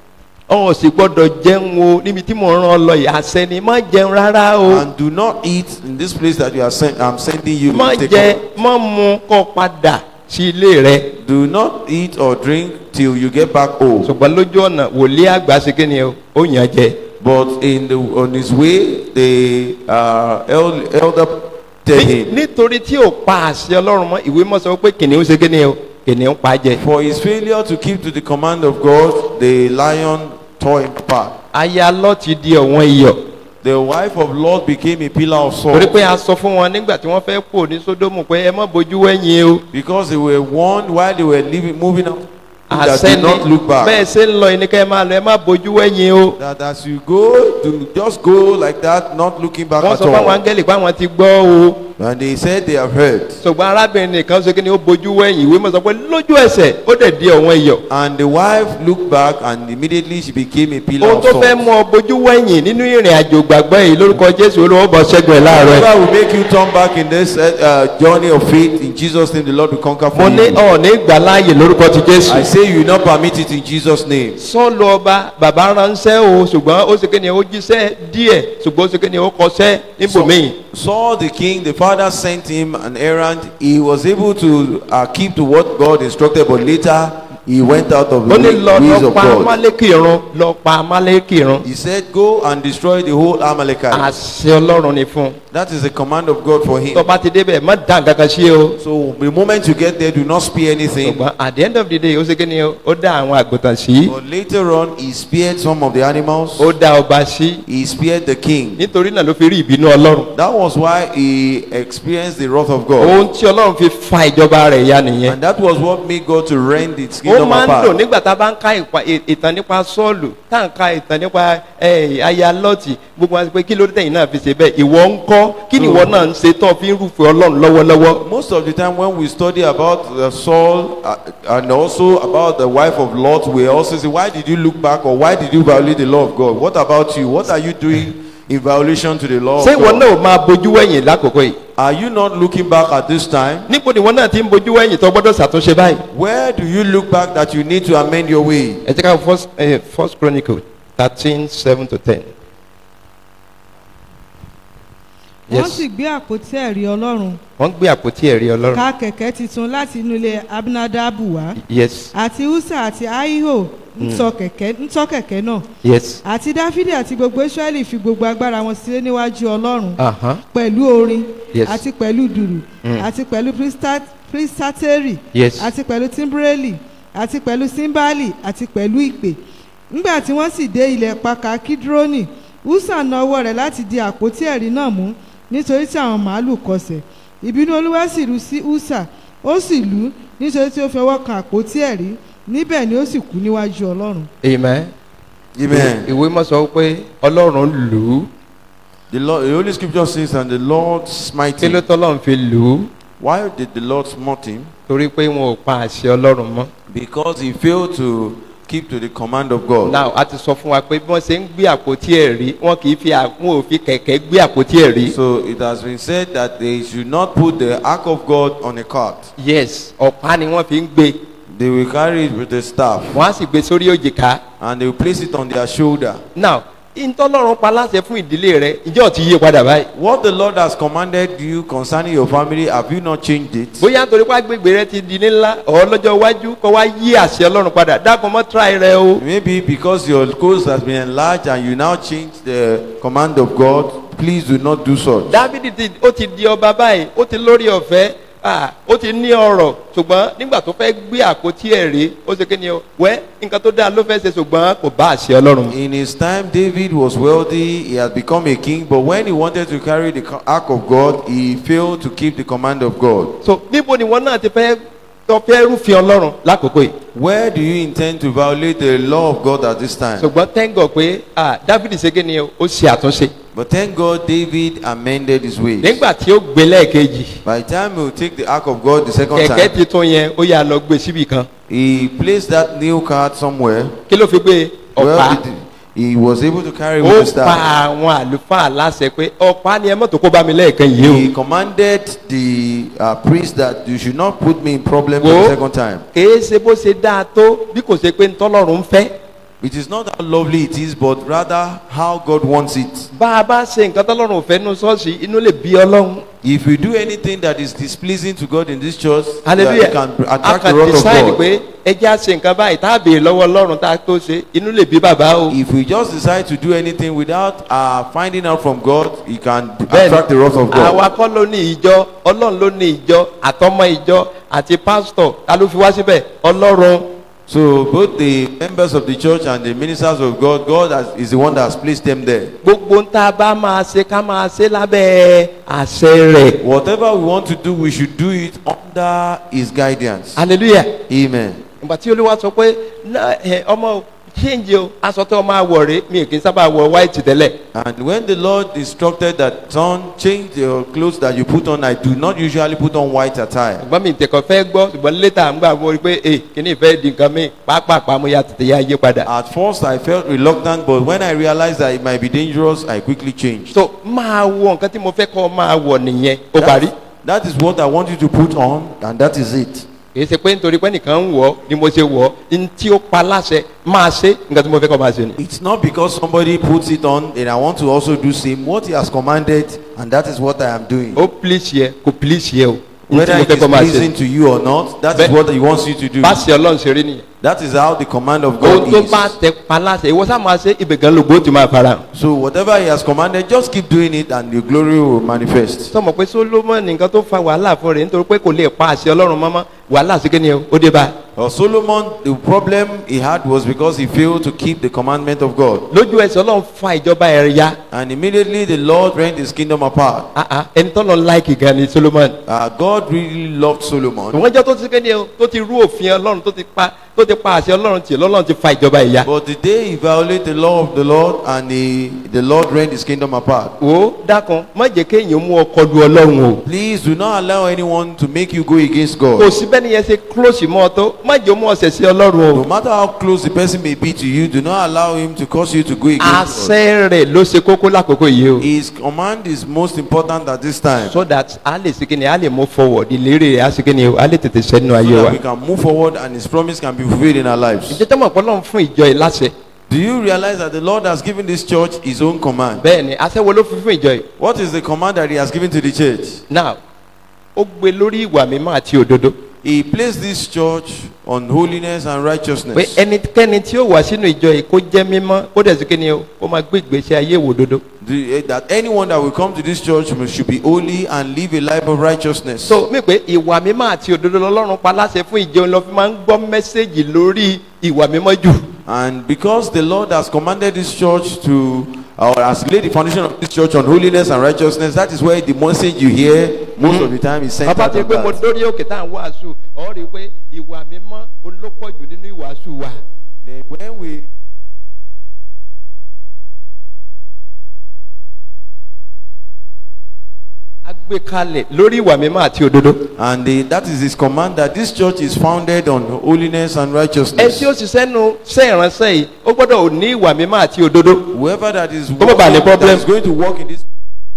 ọ sì gbọ́dọ̀ jẹun o níbi tí mò ń rán ọ lọ yìí àṣẹ ni má jẹun rárá o And do not eat in this place that you are send, I'm sending you. má Take jẹ up. má mu kọ́ padà sí ilé rẹ. Do not eat or drink till you get back home. ṣùgbọ́n lójú ọ̀nà wòlíì àgbà ṣe kí ni o ó yàn jẹ. But in the on his way, the uh, el- elder tell Ní- him, nítorí tí ò pa àṣẹ ọlọ́run mọ́ ìwé mọ́ sọ pé kìnìún ṣe kí ni o kìnìún pa jẹ. for his failure to keep to the command of God, the lion tore him apart. aya lọ ti di ọ̀wọ́n iyọ̀. The wife of Lot became a pillar of torí salt pé a sọ fún wọn nígbà tí wọ́n fẹ́ kó ní sódómù pé ẹ má bójú wẹ̀yìn o. because they were warned while they were living, moving out that àṣẹ did not look ni back. bẹ́ẹ̀ ṣe ń lọ yìí ni kẹ́ ẹ máa lọ ẹ má bójú wẹ̀yìn o. That as you go, do just go like that, not looking back wọ́n at sọ fún àwọn all. áńgẹ́lì pé àwọn ti gbọ́ o. And they said they have heard. ṣùgbọ́n arábìnrin nìkan ṣe kí ni ó bójú wẹ̀yìn ìwé mọ̀ sọ pé lójú ẹsẹ̀ ó dẹ̀ di ọ̀wọ́n iyọ̀. And the wife looked back and immediately she became a pillar ohun of tó salt. fẹ́ mú ọ bójú wẹ̀yìn nínú ìrìn àjò gbàgbọ́ yìí lórúkọ jésù olówó bọ̀ ṣẹ́gun ẹ̀ láàárọ̀ ẹ̀. Whatever will make you turn back in this uh, uh, journey of faith, in Jesus' name, the Lord will conquer mo for ní you. ọ̀ ní gbà láàyè lórúkọ ti jésù. I say you will not permit it in Jesus' name. sọ́ọ̀lù ọba bàbá ránṣẹ́ o ṣùgbọ́n ó ṣe kí ni ó jíṣẹ́ díẹ̀ ṣùgbọ́n ó ṣe kí ni ó kọṣẹ́ níbòmíì. Saul the king, the father sent him an errand. He was able to uh, keep to what God instructed, but later he went out of the ó ní way- lọ ways lọ of pa God. amálékì irun lọ pa amálékì irun. He said, Go and destroy the whole Amalekite. àṣẹ ọlọ́run ni fún un. That is the command of God for him. tó bá ti débẹ̀ má dá nǹkan kan sí o. So the moment you get there, do not spear anything. ṣùgbọ́n at the end of the day ó ṣe kí ni o ó dá àwọn àgùntàn sí. But later on, he spared some of the animals. ó dá ọba sí. He spared the king. nítorí náà ló fi rí ìbínú ọlọ́run. That was why he experienced the wrath of God. ohun tí ọlọ́run fi fa ìjọba rẹ̀ ya nìyẹn. And that was what made God to rend its ó kingdom máa ń dùn apart. nígbà tá a bá ń ka ìpa- ì- ìtàn nípa sọ́ọ̀lù tá à ń ka ìtàn nípa ẹ, aya lọ́ọ̀tì gbogbo wa sọ pé kí ló dé tẹ̀yìn náà fi ṣe bẹ́ẹ̀ ìwọ ń kọ́ kí ni ìwọ náà ń ṣe tó fi ń rúfin ọlọ́run lọ́wọ́lọ́wọ́. Most of the time when we study about uh, Saul uh, and also about the wife of Lot, we also say, why did you look back or why did you violate the law of God? What about you? What are you doing in violation to the law of ṣé ìwọ God? náà ò máa bojú wẹ̀yìn lákòókò yìí. Are you not looking back at this time? níbo ni ìwọ náà ti ń bojú wẹ̀yìn tó gbọ́dọ̀ ṣàtúnṣe báyìí. Where do you look back that you need to amend your way? ẹ jẹ́ ká first, eh, first chronicle thirteen seven to ten. wọ́n Yes. sì gbé àpótí ẹ̀rí ọlọ́run wọ́n gbé àpótí ẹ̀rí ọlọ́run. ká kẹ̀kẹ́ titun láti inú ilé abinadabu wá yes àti usa àti ahiho ń tọ́ kẹ̀kẹ́ ń tọ́ kẹ̀kẹ́ náà yes. àti dáfídì àti gbogbo israẹli fi gbogbo agbára wọn sílé níwájú ọlọ́run Uh-huh. pẹ̀lú orin Yes. àti pẹ̀lú dùrù Mm. àti pẹ̀lú prista- pristateri Yes. àti pẹ̀lú timbreli àti pẹ̀lú simbali àti pẹ̀lú ìpè nígbà tí wọ́n sì dé ilẹ̀ paka kidroni usa na ọwọ́ rẹ̀ láti di àpótí ẹ̀rí náà mú nítorí tí àwọn màálù kọsẹ̀ ìbínú olúwa sì rú sí usa ó sì lù ú nítorí tí ó fi ọwọ́ kan àpótí ẹ̀rí níbẹ̀ ni ó sì kú níwájú ọlọ́run amen. Amen. ìwé mọ̀ sọ pé ọlọ́run lù ú. The, Lord, the Holy Scripture says, and the Lord smite kí ló him. tọ́lọ́run fi lù ú. Why did the Lord smite him? torí pé wọn ò pa àṣẹ ọlọ́run mọ́. Because he failed to keep to the command of God. now a ti sọ fún wa pé bí wọ́n ṣe ń gbé àpótí ẹ̀rí wọn kì í fi à- wọn ò fi kẹ̀kẹ́ gbé àpótí ẹ̀rí. So it has been said that they should not put the ark of God on a cart. yes ọ̀pá ni wọ́n fi ń gbé They will carry it with a staff wọ́n á sì gbé sórí òjìká. and they will place it on their shoulder. now ìtọ́lọ́run pa láṣẹ fún ìdílé rẹ ìjọ ti yí padà báyìí. What the Lord has commanded you concerning your family, have you not changed it? bóyá nítorí pé agbègbè rẹ ti di ní ńlá ọ̀ lọ́jọ́ iwájú kọ́ wá yí àṣẹ ọlọ́run padà dákun mọ́ tíráì rẹ o. Maybe because your coast has been enlarged and you now change the command of God, please do not do such. dávidi ti ó ti di ọba báyìí ó ti lórí ọ̀fẹ́ ah, ó ti ní ọrọ̀ ṣùgbọ́n nígbà tó fẹ́ gbé àpótí ẹ̀rí ó ṣe kí ni o wẹ́ nǹkan tó dáa ló fẹ́ ṣe ṣùgbọ́n kò bá àṣẹ ọlọ́run mu. In his time, David was wealthy. He had become a king. But when he wanted to carry the co- ark of God, he failed to keep the command of God. so níbo ni wọn náà ti fẹ́ tó fẹ́ rúfin ọlọ́run lákòókò yìí. Where do you intend to violate the law of God at this time? ṣùgbọ́n tẹ́ńgọ̀ pé ah, dávidi ṣe kí ni o ó ṣe àtúnṣe. But thank God David amended his ways. nígbà tí ó gbé lẹ́ẹ̀kejì By the time he will take the ark of God the second kẹ̀kẹ́ time, titun yẹn ó yà lọ gbé síbì kan he placed that new cart somewhere. kí ló fi gbé ọ̀pá Well, it- he was able to carry ó with the pa staff. àwọn àlùfáà láṣẹ pé ọ̀pá ni ẹ mọ́tò kó bá mi lẹ́ẹ̀kan yìí o. He commanded the uh, priest that you should not put me in problem for Wo. the second time. kèé ṣe bó ṣe dáa tó bí kò ṣe pé ntọ́lọ́run ń fẹ́. It is not how lovely it is, but rather how God wants it. bá a bá ṣe nǹkan tọ́lọ́run ò fẹ́ nu ṣọ́ọ̀ṣì inú lè bí ọlọ́run. If we do anything that is displeasing to God in this church, that hallelujah it can a attract the kàn wrath of decide God. pé ẹ jẹ́ à ṣe nǹkan báyìí tá a béèrè lọ́wọ́ ọlọ́run tá a tó ṣe inú lè bí bàbá o. If we just decide to do anything without uh, finding out from God, it can attract the wrath of God. àwa kọ́ ló ní ìjọ ọlọ́run ló ní ìjọ àtọmọ ìjọ àti pásítọ̀ ta ló fi wá síbẹ̀ ọlọ́run. So both the members of the church and the ministers of God, God has, is the one that has placed them there. gbogbo ń tá a bá máa ṣe ká máa ṣe lábẹ́ àṣẹ rẹ̀. Whatever we want to do, we should do it under His guidance. hallelujah. Amen. ìgbà tí olúwa sọ pé "Ná, ẹ, ọmọ change o aṣọ tó máa wọ̀ rè mi kì í sábà wọ white tẹ́lẹ̀. And when the Lord instructed that son change your clothes that you put on, I do not usually put on white attire. ṣùgbọ́n mi tẹ̀kọ̀ fẹ́ gbọ́ ṣùgbọ́n létà ń gbà mo rí pé ee kìíní ìfẹ́ di nǹkan mi pàápàá mo ya tètè ya yé padà. At first, I felt reluctant, but when I realized that it might be dangerous, I quickly changed. so máa wọ nǹkan tí mo fẹ́ kọ́ máa wọ̀ nìyẹn ó parí. That is what I want you to put on, and that is it. kìí ṣe pé nítorí pé nìkan ń wọ̀ ni mo ṣe wọ̀ ní tí ó pa láṣẹ máa ṣe nǹkan tí mo fẹ́ kọ́ máa ṣe ni. It's not because somebody puts it on and I want to also do same. What he has commanded, and that is what I am doing. ó please yẹ kò please yẹ o ní tí Whether mo it fẹ́ is kọ́ máa ṣe pleasing ni. to you or not, that is Be- what he wants you to do. bá ṣe ọlọ́run ṣe rí nìyẹn. That is how the command of ohun God tó is. bá tẹ pa láṣẹ ìwọ sá máa ṣe ibẹ̀ gan lógo ó ti máa fara hàn. So whatever he has commanded, just keep doing it, and the glory will manifest. sọmọ pé solomon nǹkan tó fa wàhálà fún rẹ nítorí pé kò lè pa àṣẹ ọlọ́run mọ́mọ́ wàhálà sí kíni o ó dé bá a. Well, Solomon, the problem he had was because he failed to keep the commandment of God. lójú ẹsẹ̀ ọlọ́run fa ìjọba ẹ̀ ya And immediately the Lord rent his kingdom apart. Ah, ah, ẹni tó lọ láìkì gan ni solomon. Uh, God really loved Solomon. wọ́n jẹ́ tó ti kíni o tó ti rú òfin ọlọ́run tó ti pa tó ti pa àṣẹ ọlọ́run tì lọ́lọ́run ti fa ìjọba ẹ̀ ya. But the day he violated the law of the Lord and he, the Lord rent his kingdom apart. wò ó dákun má jẹ́ kéèyàn mú ọkọ lu ọlọ́run o. Please do not allow anyone to make you go against kò God. sí bẹ́ẹ̀ ni yẹn ṣe close mọ́ ọ tó má jẹ́ mú ọ̀sẹ̀ sí ọlọ́run No o. matter how close the person may be to you, do not allow him to cause you to go against God. àṣẹ rẹ̀ ló ṣe kókó lákòókò yìí o. His command is most important at this time. so that a lè ṣe kíni a lè move forward ìlérí rẹ̀ a ṣe kíni o a lè tètè sẹ́nu So ayé wa. that we can move forward and his promise can be fulfilled in our lives. ìjẹ́ tó mọ̀ pé ọlọ́run fún ìjọ yìí láṣẹ. Do you realize that the Lord has given this church his own command? bẹ́ẹ̀ ni àṣẹ wo ló fi fún ìjọ yìí. What is the command that he has given to the church? now ó gbé lórí ìwà mímọ́ àti òdodo. He placed this church on holiness and pé righteousness. ẹnikẹ́ni tí ó wà sínú ìjọ yìí kó jẹ́ mímọ́ kó dẹ̀ sí kíni o kó máa gbé ìgbésí ayé wò òdodo. The- eh, that anyone that will come to this church must- should be holy and live a life of righteousness. so mí pé ìwà mímọ́ àti òdodo lọ́lọ́run pa láṣẹ fún ìjọ lọ fi máa ń gbọ́ mẹ́sẹ̀gì lórí ìwà mímọ́ jù. And because the Lord has commanded this church to, or has laid the foundation of this church on holiness and righteousness, that is why the message you hear most of the time is centered bàbá ti on pé mo that. dórí òkè tá à ń wàásù ọ̀ rí i pé ìwà mímọ́ olópọ̀ jù nínú ìwàásù wa. Then when we a gbé kalẹ̀ lórí ìwà mímọ́ àti òdodo. and the, that is his command that this church is founded on holiness and ẹ righteousness. tí ó ṣiṣẹ́ nu ṣe ìránṣẹ́ yìí ó gbọ́dọ̀ ní ìwà mímọ́ àti òdodo. Whoever that is, Come on, working, Bale, problem. that is going to work in this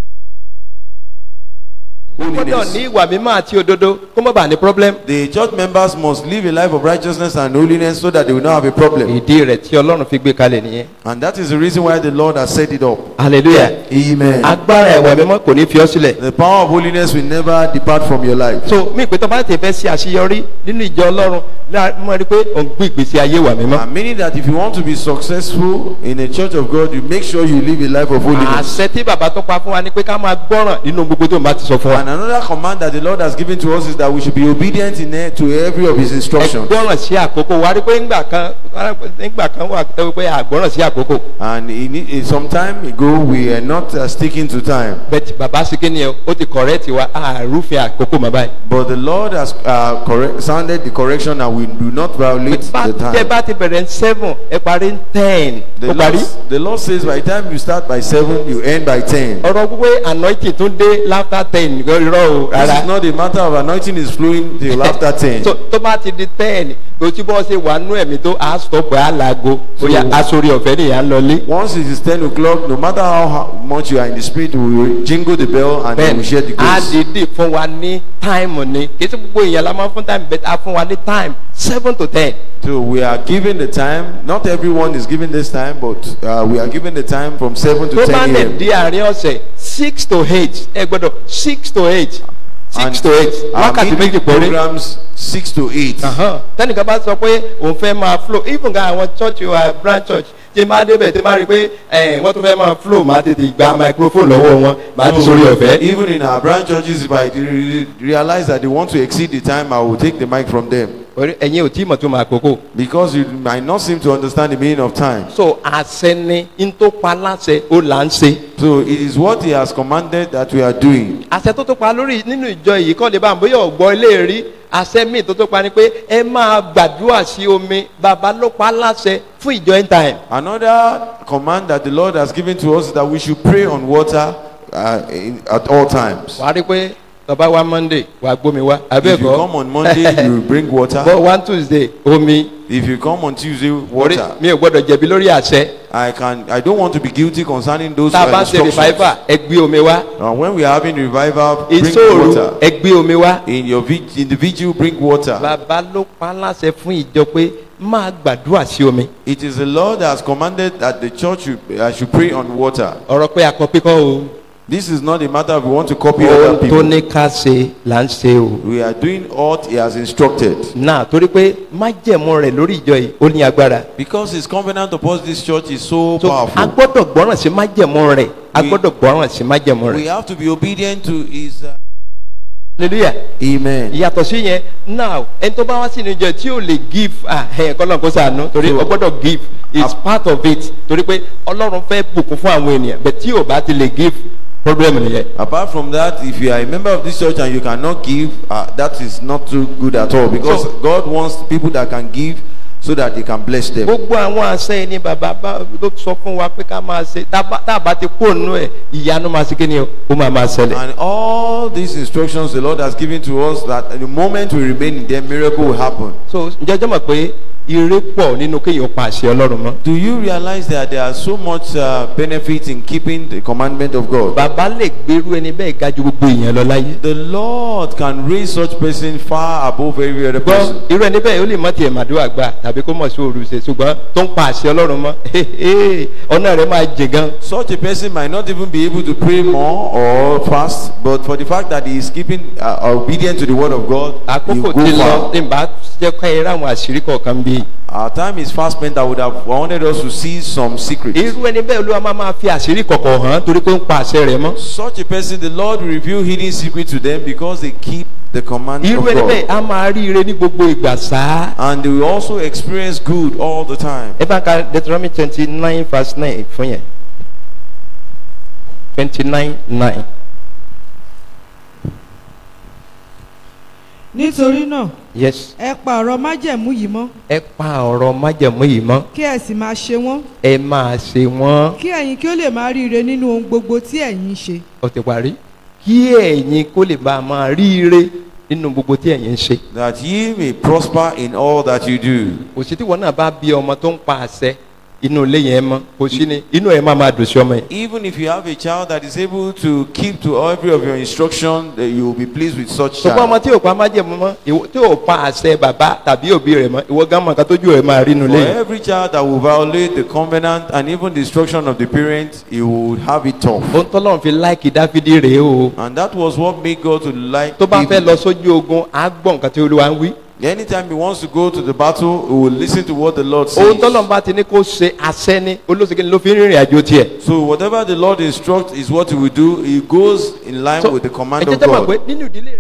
ó gbọ́dọ̀ holiness. ní ìwà mímọ́ àti òdodo kó má bàa ní problem. The church members must live a life of righteousness and holiness so that they will not have a problem. ìdí rẹ̀ tí ọlọ́run fi gbé kalẹ̀ nìyẹn. And that is the reason why the Lord has set it up. hallelujah. Amen. agbára ìwà mímọ́ kò ní fi ọ́ sílẹ̀. The power of holiness will never depart from your life. so mí pé tó bá tẹ̀ fẹ́ ṣe àṣeyọrí nínú ìjọ ọlọ́run láà mọ̀ rí pé ò ń gbé ìgbésí ayé ìwà mímọ́. And meaning that if you want to be successful in a church of God, you make sure you live a life of holiness. àṣẹ tí bàbá tó pa fún wa ni pé ká máa gbọ́ràn nínú gbogbo tó ń bá ti sọ fún wa. And another command that the Lord has given to us is that we should be obedient in e- to every of His ẹ instructions. gbọ́ràn sí àkókò wá rí pé ńgbà kan nígbà kan wà tó pé àgbọ́ràn sí àkókò And in, in some time ago, we are not uh, sticking to time. bẹ́ẹ̀ bàbá sikini ẹ ó ti correct wa àrùfin àkókò mọ́ báyìí. But the Lord has uh, correct, sounded the correction and we do not violate bá the tẹ time. bá ti bẹ̀rẹ̀ ní seven ẹ parí ní ten The ó Lord, parí. the Lord says by the time you start by 7, you end by 10. ọ̀rọ̀ pípé anointing tún dé after ten irọ́ o This is rárá. not a matter of anointing is flowing till after 10. tó tó bá ti di ten tó tí bọ́ ṣe wà nú ẹ̀mí tó a stop ẹ̀ á laago bóyá So- aṣọ́rí ọ̀fẹ́ nìyà ń lọlé. Once it is 10 o'clock, no matter how ho- much you are in the spirit, we will jingle the bell and then we share the a grace. dìde fún wa ní time ni kì í ṣe gbogbo èèyàn la máa fún time but a fún wa ní time seven to ten. So we are given the time. Not everyone is given this time, but uh, we are given the time from 7 to tó 10 bá lè a.m. di àárín ọ̀sẹ̀ six to eight ẹ gbọ́dọ̀ six to eight six And to eight our wákàtí méjì midweek péré. programs 6 to 8. Ahan. tẹnìkan bá sọ pé òun fẹ́ máa flow even gan àwọn church wa branch church tí máa débẹ̀ tí máa rí pé ẹ̀ wọ́n tún fẹ́ máa flow máa tètè gba microphone lọ́wọ́ wọn máa ti sórí ọ̀fẹ́. Even in our branch churches, if I re- realize that they want to exceed the time, I will take the mic from them. Orí- ẹ̀yin ò tí mọ̀ tó máa kókó. Because you might not seem to understand the meaning of time. so àṣẹ ni n tó pa láṣẹ ó là ń ṣe. So it is what He has commanded that we are doing. àṣẹ tó tó pa lórí nínú ìjọ yìí kọ́ lè bá àwọn bóyá ọ̀gbọ́ ilé rí àṣẹ míì tó tó pa ni pé ẹ máa gbàdúrà sí omi bàbá ló pa láṣẹ fún ìjọ end time. Another command that the Lord has given to us is that we should pray on water uh, in, at all times. wàá rí pé tọba wa monday wàá gbómi wá If you abẹ́ẹ̀kọ́ come on Monday, you will bring water. but one tuesday omi If you come on Tuesday, orí water. mi ò gbọ́dọ̀ jẹ̀bi lórí àṣẹ I can. I don't want to be guilty concerning those tá a uh, bá ń ṣe instructions. revival ẹ gbé omi wá Uh, when we are having revival, bring ìṣòro water. ẹ gbé omi wá In your vig- in the vigil, bring water. bàbá ló pa láṣẹ fún ìjọ pé máa gbàdúrà sí omi It is the Lord that has commanded that the church should, uh, should pray on water. ọ̀rọ̀ pé akọpíkọ́ o This is not a matter of we want to copy ohun other tó people. ní ká ṣe là ń ṣe o. We are doing what He has instructed. náà torí pé májẹ̀mú rẹ̀ lórí ìjọ yìí ó ní agbára. Because His covenant upon this church is so so a powerful. gbọ́dọ̀ gbọ́ràn sí májẹ̀mú rẹ̀ a We- gbọ́dọ̀ gbọ́ràn sí májẹ̀mú We rẹ̀. have to be obedient to His. Uh, hallelujah. Amen. ìyàtọ̀ sí yẹn now ẹni tó bá wá sínú ìjọ tí ò lè give ah ẹ̀ kọ́lọ́n kó sànú torí So- ó gbọ́dọ̀ give is part of it torí pé ọlọ́run fẹ́ bùkún fún àwọn ènìyàn bẹ̀ tí ò bá ti lè give problem nìyẹn. Apart from that, if you are a member of this church and you cannot give, uh, that is not too good at all. Because So- God wants people that can give so that He can bless them. gbogbo àwọn àṣẹ ni bàbá bá ló sọ fún wa pé ká máa ṣe tá a bá- tá a bá ti kó nù ẹ̀ ìyanu máa ṣe kí ni o ó máa máa ṣẹlẹ̀. And all these instructions the Lord has given to us that at the moment we remain in them, miracle will happen. so ǹjẹ́ jẹ́ mọ̀ pé ire pọ̀ nínú kéèyàn pa àṣẹ ọlọ́run mọ́. Do you realize that there are so much uh, benefit in keeping the commandment of God? bàbá lè gbèrú ẹni bẹ́ẹ̀ ga ju gbogbo èèyàn lọ láyé. The Lord can raise such person far above every other gbọ́ person. irú ẹni bẹ́ẹ̀ ó lè mọ tiẹ̀ màdúrà gbà tàbí kó mọ̀ sí òru ṣe ṣùgbọ́n tó ń pa àṣẹ ọlọ́run mọ́ ọ̀nà rẹ̀ máa jẹ gan. Such a person might not even be able to pray more or fast, but for the fact that he is keeping uh, obedient to the word of God, he àkókò will ti go lọ far. tí n bá jẹ́ ká ẹ ráwọn àṣírí kọ̀ọ̀kan bí. Our time is fast spent. I would have wanted us to see some secrets. irú ẹni bẹ́ẹ̀ olúwa máa máa fi àṣírí kọ̀kọ̀ hàn torí pé ó ń pa àṣẹ rẹ̀ mọ́. Such a person, the Lord will reveal hidden secrets to them because they keep the command irú of ẹni bẹ́ẹ̀ God. á máa rí ire ní gbogbo ìgbà sáá. And they will also experience good all the time. ẹ bá ka deuteronomy twenty nine verse nine fún yẹn twenty nine nine. nítorí náà yes ẹ pa ọ̀rọ̀ májẹ̀mú yìí mọ́ ẹ pa ọ̀rọ̀ májẹ̀mú yìí mọ́ kí ẹ sì máa ṣe wọ́n ẹ máa ṣe wọ́n. kí ẹ̀yin kí ó lè máa ríire nínú ohun gbogbo tí ẹ̀yin ń ṣe ó ti parí kí ẹ̀yin kó lè bá a máa rí ire nínú gbogbo tí ẹ̀yin ń ṣe. That ye may prosper in all that you do. òsì tí wọn náà bá bí ọmọ tó ń pa àṣẹ inú ilé yẹn mọ kò sí ni inú ẹ máa máa dùn sí ọmọ yẹn. Even if you have a child that is able to keep to every of your instruction, that you will be pleased with such ṣùgbọ́n ọmọ child. tí ò pa májẹ̀mú mọ́ ìwọ- tí ò pa àṣẹ bàbá tàbí òbí rẹ̀ mọ́ ìwọ gán mọ̀ nǹkan tójú rẹ̀ máa rí inú For ilé yẹn. every child that will violate the covenant and even the instruction of the parents, he will have it tough. ohun tọ́lọ́run fi láìkì dáfídì rèé o And that was what made God to like tó bá fẹ́ David. lọ sójú ogun á gbọ́ nǹkan tí olúwa ń wí Anytime he wants to go to the battle, he will listen to what the Lord ohun says. tọ́lọ́n bá ti ní kó ṣe àṣẹ ni olóṣèké ló fi ń rìnrìn àjò tiẹ̀. So whatever the Lord instructs is what he will do. He goes in line So, with the command ẹ jẹ́ of tẹ́ mọ̀ pé God. nínú ìdílé rẹ̀.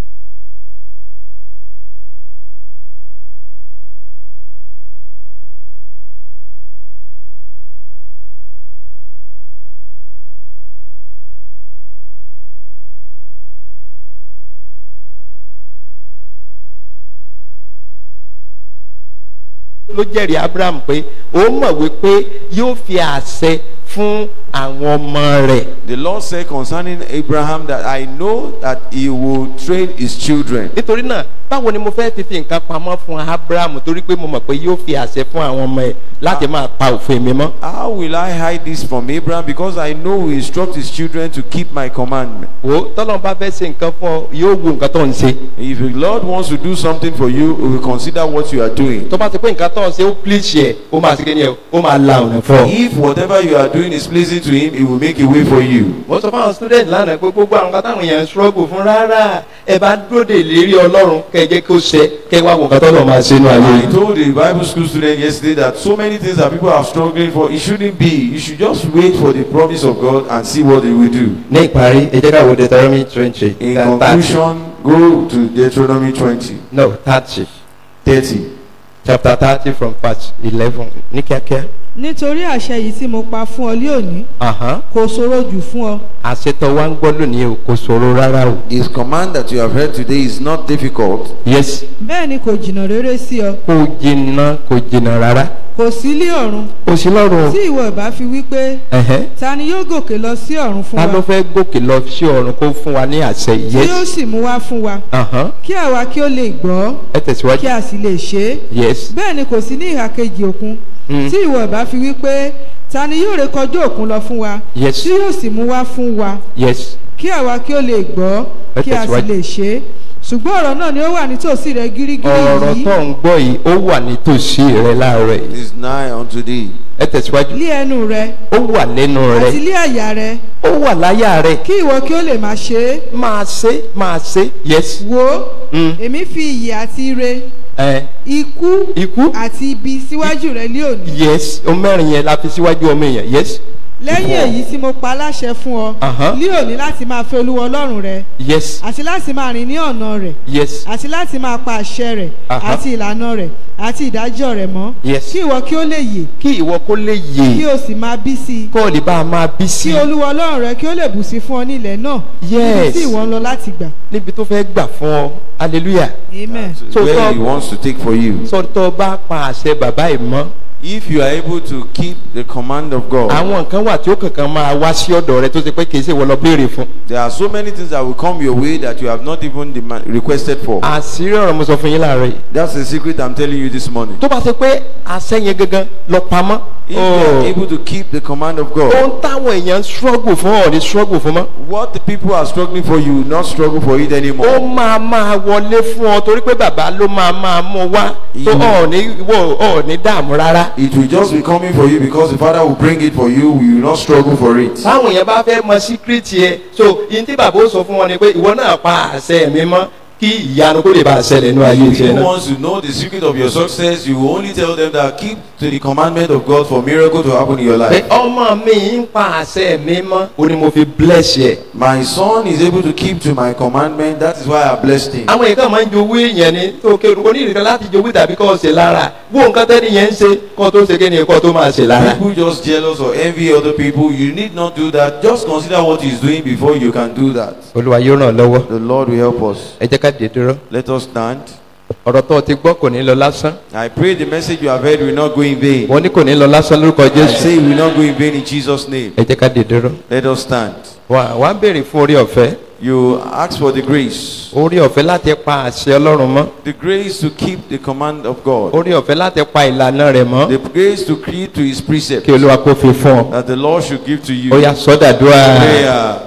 ló jẹ́rìí abraham pé ó mọ̀ wípé yóò fi àṣẹ fún àwọn ọmọ rẹ̀. The Lord said concerning Abraham that I know that he will train his children. nítorí náà báwo ni mo fẹ́ fi fi nǹkan pamọ́ fún abraham torí pé mo mọ̀ pé yóò fi àṣẹ fún àwọn ọmọ ẹ̀ láti máa pa òfin mi mọ́. How will I hide this from Abraham? Because I know he instruct his children to keep my commandment. wo tọ́lọ́n bá fẹ́ ṣe nǹkan fún ọ yóò wo nǹkan tó ń ṣe. If the Lord wants to do something for you, he will consider what you are doing. tó bá ti pé nǹkan tó ń ṣe ó pílíṣì ẹ̀ ó máa ṣe kí ni ẹ̀ ó máa la ọ̀nà fún ọ. If whatever you are doing is pleasing to him, he will make a way for you. mo sọ fáwọn student lánàá pé gbogbo àwọn nǹkan táwọn èèyàn ń struggle fún rárá ẹ bá dúró de ìlérí ọlọ́run kẹ jẹ́ kí ó ṣẹ kẹ wá wo nǹkan tó lọ́ máa ṣe inú ayé I yìí. told the Bible school student yesterday that so many things that people are struggling for, it shouldn't be. You should just wait for the promise of God and see what he will do. ní ìparí ẹ jẹ́ ká wo deuteronomy twenty In conclusion, go to Deuteronomy 20, no thirty 30. chapter thirty from verse eleven ní kíákíá. nítorí àṣẹ yìí tí mo pa fún ọ lé òní Ahán. kò ṣòro jù fún ọ àṣetọ wa ń gbọ́ lónìí o kò ṣòro rárá o. His command that you have heard today is not difficult. yes bẹ́ẹ̀ ni kò jìnnà rere sí ọ kò jìnnà kò jìnnà rárá. kò sí lé ọ̀run kò sí lọ́rùn o. tí ìwọ ìbá fi wí pé Ẹ̀hẹ́. ta ni yóò gòkè lọ sí ọ̀run fún ta ló wa fẹ́ gòkè lọ sí ọ̀run kó fún wa ní àṣẹ tí yóò yes. sì mú wá fún wa Ahán. kí àwa kí ó lè gbọ́ ẹ kí tẹ̀síwájú. a sì lè ṣe é yes. bẹ́ẹ̀ ni kò sí ní ìhà kejì òkun Mm. tí ìwọ ìbá fi wí pé ta ni yóò rékọjá òkun lọ fún wa Yes. tí yóò sì mú wá fún wa yes. kí àwa kí ó lè gbọ́ Ẹ kí a sì tẹ̀síwájú. lè ṣe é ṣùgbọ́n ọ̀rọ̀ náà ni ó wà nítòsí rẹ gírígírí ọ̀rọ̀ yìí tó ń gbọ́ yìí ó wà nítòsí rẹ láàárọ̀ It yìí. is nigh unto thee. ẹ tẹ̀síwájú. lé ẹnu rẹ ó wà lẹ́nu rẹ. àti lé àyà rẹ ó wà láyà rẹ. kí ìwọ kí ó lè máa ṣe é máa ṣe máa ṣe yes. wo Mm. èmi fi ìyè àti ire ẹ ikú ikú àti ibi síwájú rẹ lé òní yes o mẹ́rin yẹn la fi síwájú ọmọ èèyàn yes lẹ́yìn Ìwọ. èyí tí mo pa láṣẹ fún ọ Ahán. lé òní láti máa fẹ́ olúwa ọlọ́run rẹ yes àti láti máa rìn ní ọ̀nà rẹ̀ yes àti láti máa pa àṣẹ rẹ̀ Ahán. àti ìlànà rẹ̀ àti ìdájọ́ rẹ̀ mọ́ Yes. kí ìwọ kí ó lè yè kí ìwọ kó lè kí yè o sì máa bí sí i kó o lè bá a máa bí sí kí olúwa ọlọ́run rẹ kí ó lè bù sí fún ọ ní ilẹ̀ náà Yes. níbi tí ìwọ ń lọ láti gbà níbi tó fẹ́ gbà fún ọ hallelujah amen. So where God- he wants to take for you. sọ́tọ́ bá pa àṣẹ bàbá yìí mọ́ If you are able to keep the command of God, àwọn nǹkan wà tí ó kankan máa wá sí ọ̀dọ̀ rẹ tó ṣe pé kì í ṣe wọ́n lọ béèrè fún there are so many things that will come your way that you have not even demand, requested for. àṣírí ọ̀rọ̀ mo sọ fún yín láàárọ̀ yìí That's the secret I'm telling you this morning. tó bá ṣe pé àṣẹ yẹn gangan lọ pamọ́ If you oh, are able to keep the command of God, ohun táwọn èèyàn ń struggle fún ọ̀ ní struggle fún mọ́ what the people are struggling for, you will not struggle for it ó anymore. máa máa wọlé fún ọ torí pé bàbá ló máa máa mú wá tó Ìlú. ọ̀ ní wò ọ̀ ní dààmú rárá. It will just be coming for you because the Father will bring it for you. You will not struggle for it. táwọn èèyàn bá fẹ́ mọ síkírìtì ẹ so yìí tí bàbá ó sọ fún wọn ni pé ìwọ náà pa àṣẹ mi mọ́ kí ìyanu kó lè bá a ṣẹlẹ̀ nínú ayé If tiẹ̀ you náà. want to know the secret of your success, you will only tell them that keep to the commandment of God for miracle to happen in your pé life. ọmọ mi ń pa àṣẹ mi mọ́ ó ní mo fi bless yẹ. My son is able to keep to my commandment. That is why I blessed him. àwọn èèyàn kan máa ń jowó èèyàn ni tó kéwòn onírìkan láti jowó tàbí kọ́ ṣe lára wo nǹkan tẹ́ni yẹn ń ṣe kọ́ tó ṣe kéde kọ́ tó máa ṣe lára. People just jealous or envy other people. You need not do that. Just consider what he's doing before you can do that. olúwa yóò ràn lọ́wọ́ The Lord will help us. ẹ jẹ́ ká dé dúró Let us stand. ọ̀rọ̀ tó o ti gbọ́ kò ní lọ lásán I pray the message you have heard will not go in vain. wọ́n ní kò ní lọ lásán lórúkọ I jésù say it will not go in vain in Jesus' name. ẹ jẹ́ ká dé dúró. Let us stand. wà wá béèrè fún orí ọ̀fẹ́ You ask for the grace. orí ọ̀fẹ́ láti pa àṣẹ ọlọ́run mọ́ The grace to keep the command of God. orí ọ̀fẹ́ láti pa ìlànà rẹ̀ mọ́ The grace to keep to his precepts. kí olúwa kó fi fún ọ. That the Lord should give to you. ó yá sọ́dàdúrà Prayer.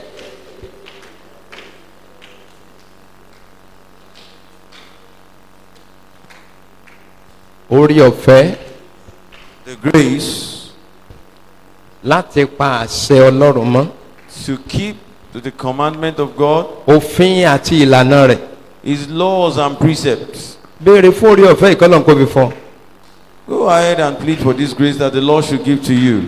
orí ọ̀fẹ́ The grace láti pa àṣẹ ọlọ́run mọ́ to keep to the commandment of God, òfin àti ìlànà rẹ̀ his laws and precepts. béèrè fún orí ọ̀fẹ́ ìkọlọ̀ kó fi fún ọ. Go ahead and plead for this grace that the Lord should give to you.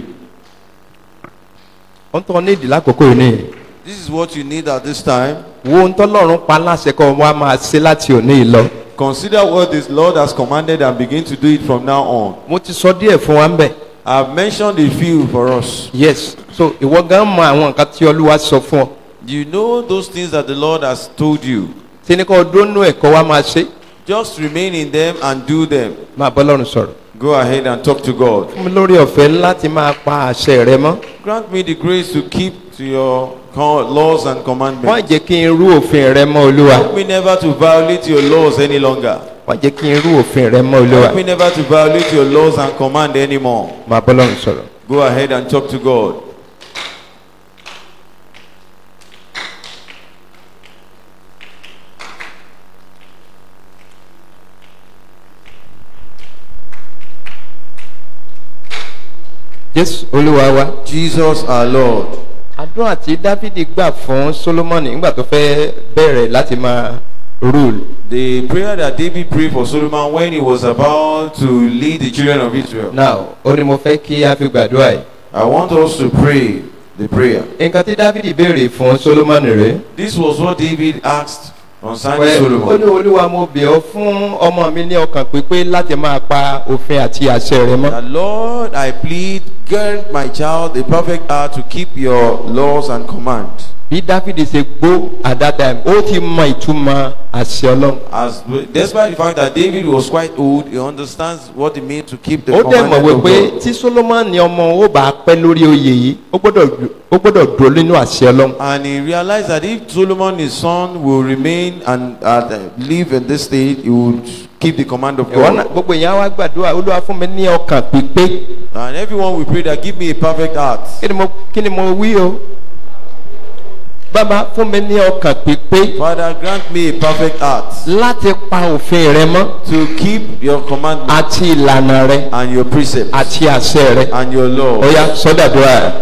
ó ń tọ́ ní ìdí lákòókò yìí nìyí. This is what you need at this time. wo ohun tọ́lọ́run pa láṣẹ kọ́ wa máa ṣe láti òní yìí lọ. Consider what this Lord has commanded and begin to do it from now on. mo ti sọ díẹ̀ fún wa ń bẹ̀. I've mentioned a few for us. yes so ìwọ gan mọ àwọn nǹkan tí olúwa sọ fún ọ. You know those things that the Lord has told you. tí ní kò dónú ẹ̀kọ́ wa máa ṣe Just remain in them and do them. máa bọ́ lọ́run sọ̀rọ̀. Go ahead and talk to God. fún mi lórí ọ̀fẹ́ láti máa pa àṣẹ rẹ mọ́. Grant me the grace to keep to your co- laws and wọ́n commandments. jẹ́ kí n rú òfin rẹ mọ́ olúwa. Help me never to violate your laws any longer. wọ́n jẹ́ kí n rú òfin rẹ mọ́ olúwa. Help me never to violate your laws and command anymore. máa bọ́ lọ́run sọ̀rọ̀. Go ahead and talk to God. jésù olúwa wa. Jesus our Lord. àdúrà tí dávidi gbà fún solomoni nígbà tó fẹ́ bẹ̀rẹ̀ láti máa rule. The prayer that David prayed for Solomon when he was about to lead the children of Israel. now ó ní mo fẹ́ kí a fi gbàdúrà yìí. I want us to pray the prayer. nǹkan tí dávidi béèrè fún solomoni rèé. This was what David asked concerning Well, ó ní Solomon. olúwa mo bẹ̀ ọ́ fún ọmọ mi ní ọkàn pípé láti máa pa òfin àti àṣẹ rẹ mọ́. That Lord, I plead, grant my child a perfect heart to keep your laws and commands. bí dáfídì ṣe gbó at that time ó ti mọ ìtumọ̀ àṣẹ ọlọ́run. As despite the fact that David was quite old, he understands what it means to keep the ó dẹ̀ mọ̀ commandment of wípé God. tí solomoni ọmọ ó bá pẹ́ lórí oyè yìí ó gbọ́dọ̀ ó gbọ́dọ̀ dúró nínú àṣẹ ọlọ́run. And he realized that if Solomon, his son, will remain and uh, live in this state, he would keep the command of ìwọ náà God. gbogbo èèyàn wá gbàdúrà olúwa fún mi ní ọkàn pípé And everyone will pray that give me a perfect heart. kí ni mo kí ni mo wí o bàbá fún mi ní ọkàn pípé Father, grant me a perfect heart láti pa òfin rẹ mọ́ to keep your commandments àti ìlànà rẹ and your precepts àti àṣẹ rẹ and your law. ó yá sọdàdúrà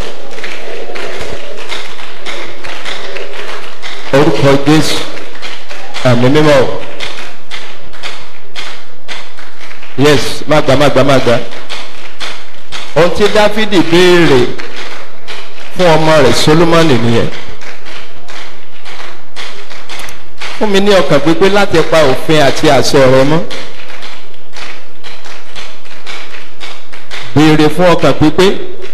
orúkọ jésù àmì mímọ́ o. yes má gbà má gbà má gbà ohun tí dáfídì béèrè fún ọmọ rẹ̀ solomoni nìyẹn fún mi ní ọkàn pípé láti pa òfin àti àṣẹ rẹ mọ́ béèrè fún ọkàn pípé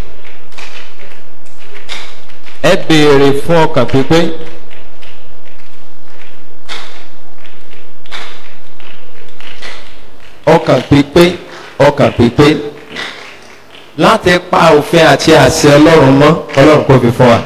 ẹ béèrè fún ọkàn pípé ọkàn pípé ọkàn pípé láti pa òfin àti àṣẹ ọlọ́run mọ́ ọlọ́run kò fi fún wa.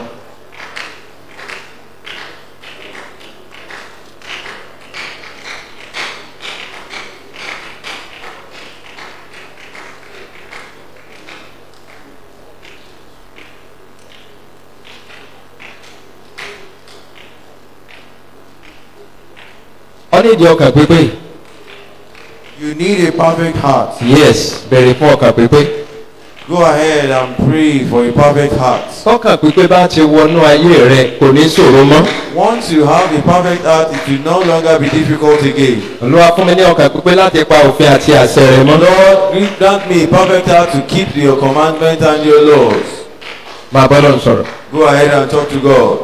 ọ ní ìdí ọkàn pípé You need a perfect heart. yes béèrè fún ọkàn pípé. Go ahead and pray for a perfect heart. tọkàn pípé bá ti wọnú ayé rẹ kò ní ṣòro mọ́. Once you have a perfect heart, it will no longer be difficult again. olúwa fún mi ní ọkàn pípé láti pa òfin àti àṣẹ rẹ mọ́. Lord, grant me a perfect heart to keep your commandments and your laws. máa bọ́ lọ́run sọ̀rọ̀. Go ahead and talk to God.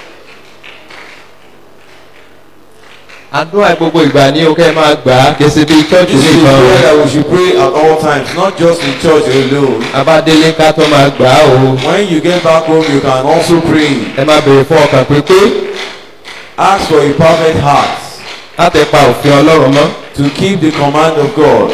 àdúrà gbogbo ìgbà ní o kẹ́ ẹ máa gbà á kèsì bíi chọ́ọ̀chì This is a nìkan prayer o. that we should pray at all times, not just in church alone. abádélé ká tó máa gbà á o. When you get back home, you can also pray. ẹ máa béèrè fún ọkàn pípé Ask for a perfect heart láti pa òfin ọlọ́run mọ́. to keep the command of God.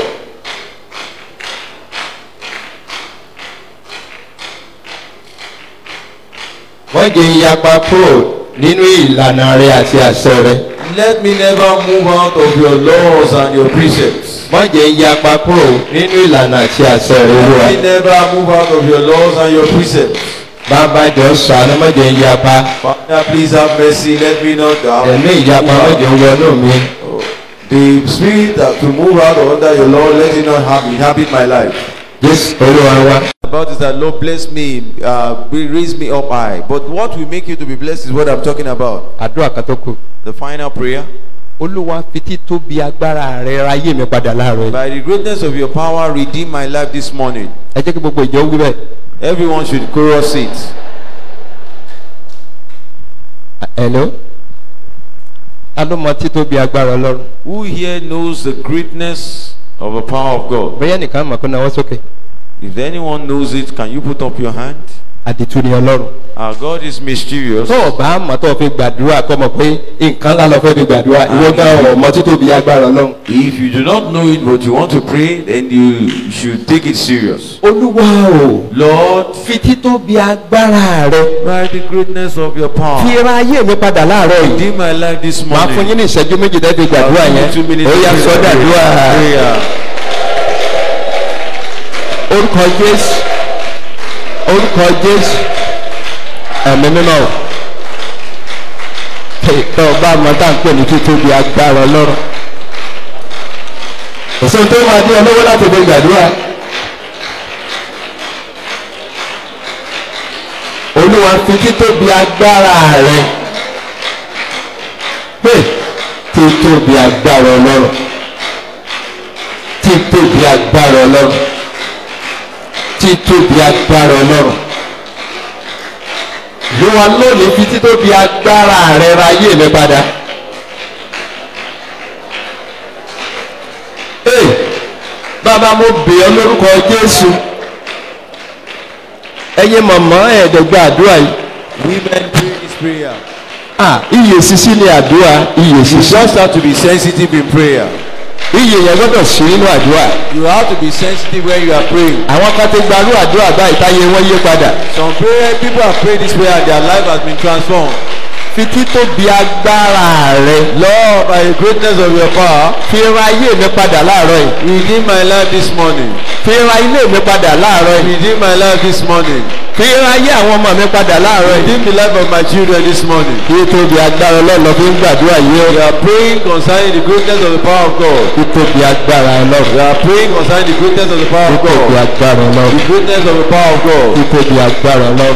wọ́n jẹ́ ìyapa kúrò nínú ìlànà rẹ àti àṣẹ rẹ. Let me never move out of your laws and your precepts. wọ́n jẹ́ ìyapa kúrò nínú ìlànà àti àṣẹ rẹ olúwa. Let me never move out of your laws and your precepts. bàbá jọ sànú mọ́jẹ́ ìyapa Father, please have mercy. Let me not doubt. ẹ̀mí ìyapa mọ́jẹ́ wọnú mi. The spirit that to move out of under your law, let it not have inhabit my life. jésù olúwa wa. About is that Lord bless me, uh, be- raise me up high. But what will make you to be blessed is what I'm talking about. àdúrà kan tó kù. The final prayer. olúwa fi títóbi agbára rẹ ra ayé mi padà láàárọ̀ yìí. By the greatness of your power, redeem my life this morning. ẹ jẹ́ kí gbogbo ìjọ wí bẹ́ẹ̀. Everyone should chorus it. hello ta ló mọ títóbi agbára ọlọ́run. Who here knows the greatness of the power of God? bóyá nìkan mọ̀ kó náwó sókè. If anyone knows it, can you put up your hand? àdìtú ni ọlọ́run. Our God is mysterious. tó o bá mọ̀ tó o fi gbàdúrà kọ́ mọ̀ pé nǹkan ńlá lọ fẹ́ fi gbàdúrà ìwọ gan ọ̀ mọ títóbi agbára ọlọ́run. If you do not know it but you want to pray, then you should take it serious. olúwa o Lord, fi títóbi agbára rẹ by the greatness of your power, fi ra ayé mi padà láàárọ̀ yìí. redeem my life this máa fún morning. yín ní ìṣẹ́jú méjì dẹ́gbẹ̀ gbàdúrà I'll give yẹn you two minutes ó to yá pray. sọ dàdúrà Prayer. orúkọ jésù orúkọ jésù ẹ̀mí mímọ́ o tó o bá mọ tá à ń pè ní títóbi agbára ọlọ́run kò sóhun tó máa dín ọlọ́wọ́ láti fi gbàdúrà olúwa fi títóbi agbára rẹ pé títóbi agbára ọlọ́run títóbi agbára ọlọ́run títóbi agbára ọlọ́run lóra lónìí fi títóbi agbára rẹ ra ayé mi padà. Ee, bàbá mo bè ọ́ lórúkọ Jésù ẹ̀yin mọ̀mọ́ ẹ̀ẹ́dẹ̀gbẹ́ àdúrà yìí Women pray this prayer. ah iye sisi ni àdúrà iye You sisi just have to be sensitive in prayer. iye yẹn gbọ́dọ̀ sí nínú àdúrà You have to be sensitive when you are praying. àwọn kan ti gbarú àdúrà báyìí táyé wọn yé padà Some prayer people have prayed this prayer and their life has been transformed. fi títóbi agbára rẹ Lord, by the greatness of your power, fi ra ayé mi padà láàárọ̀ yìí redeem my life this morning. fi ra ilé mi padà láàárọ̀ yìí Redeem my life this morning. fi ra ayé àwọn ọmọ mi padà láàárọ̀ yìí Redeem the life of my children this morning. fi tóbi agbára ọlọ́run fi ń gbàdúrà yìí ó We are praying concerning the greatness of the power of God. fi tóbi agbára ọlọ́run We are praying concerning the greatness of the power fi of tóbi God. agbára ọlọ́run The greatness of the power of God. fi tóbi agbára ọlọ́run.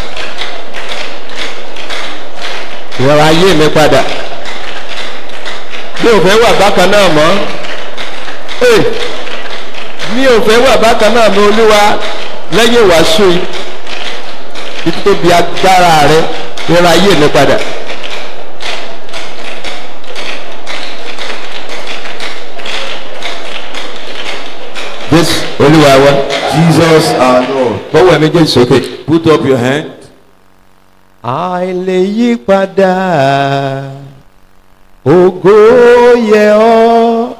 ìrora ayé mi padà mi ò fẹ́ wà bákan náà mọ́ Ee, mi ò fẹ́ wà bákan náà mọ́ olúwa lẹ́yìn ìwàásù yìí fi tóbi agbára rẹ ìrora ayé mi padà. Jésù olúwa wa Jesus our Lord. bọ́wọ́ ẹ̀mí jésù sókè. Put up your hand. àìlè yí padà ògo yẹ ọ́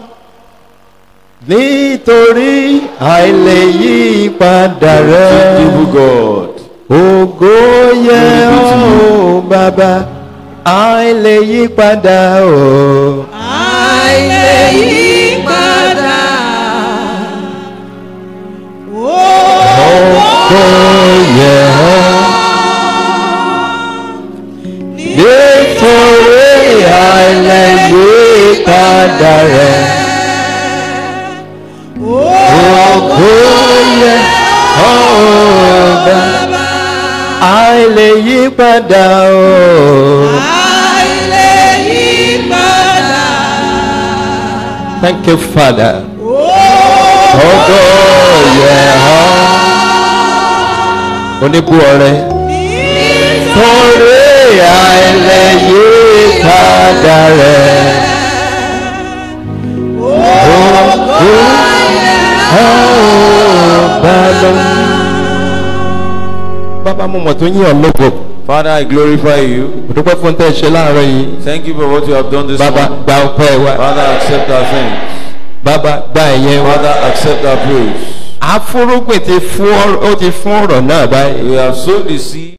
nítorí àìlè yí padà rẹ Evil God. ògo yẹ ọ́ o bàbá àìlè yí padà o. àìlè yí padà. ògo yẹ ọ́ nítorí àìlè yí padà rẹ. Ògo yẹ ọ́ bàbá àìlè yí padà o. àìlè yí padà. Thank you, Father. Ògo yẹ ọ́. Oníbú ọrẹ. Torí àìlè yí padà rẹ̀. Ògo yẹ ọ́ bàbá. Bàbá mo mọ̀ tó yín ọ̀ lógo. Father, I glorify you. Mo dúpẹ́ fún tẹ́ ẹ ṣe láàárọ̀ yìí. Thank you for what you have done this Bàbá morning. gba ọpẹ́ wa. Father, accept our thanks. Bàbá gba ẹ̀yẹ wa. Father, accept our praise. Afúrúgbìn ti fún ọ- ó ti fún ọ̀rọ̀ náà báyìí. We have sown the seed.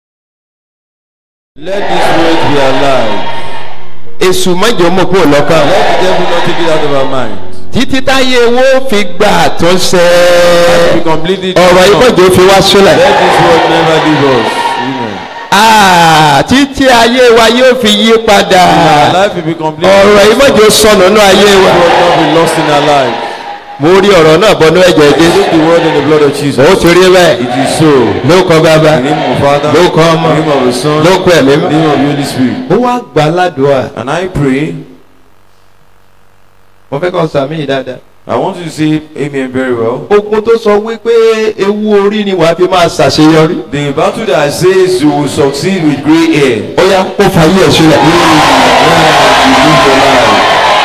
Let this word be alive. Èṣù mọ́jọ́ mọ̀ kúrò lọ́kàn. Let the devil not take it out of our mind. Títí táyé wo fi gba àtúnṣe. Be completely Ọ̀rọ̀ yìí transformed. mọ̀jọ́ fi wá sílẹ̀. Let this word never leave us. Amen. Ah, Títí ayé wa yóò fi yí padà. Our life will be completely Ọ̀rọ̀ yìí mọ̀jọ́ sọnù nínú ayé This wa. word not be lost in our life. Mo rí ọ̀rọ̀ náà bọ́nú ẹ̀jẹ̀ Jésù. Take the word in the blood of Jesus. Ó ti rí bẹ́ẹ̀. It is so. Ló kọ bàbá. In the name of the Father, Ló kọ ọmọ. in the name of the Son, Ló kọ ẹ̀mí in mọ́. the name of the Holy Spirit. Ó wá gbà ládùúgbà. And I pray mo fẹ́ kọ́ sàmì yìí dáadáa. I want you to say amen very well. ogun tó sọ wípé ewu orí ni wàá fi máa ṣàṣeyọrí. The battle that says you will succeed with grey hair. ó yá kó fàyè ẹ̀ sílẹ̀. You live your life.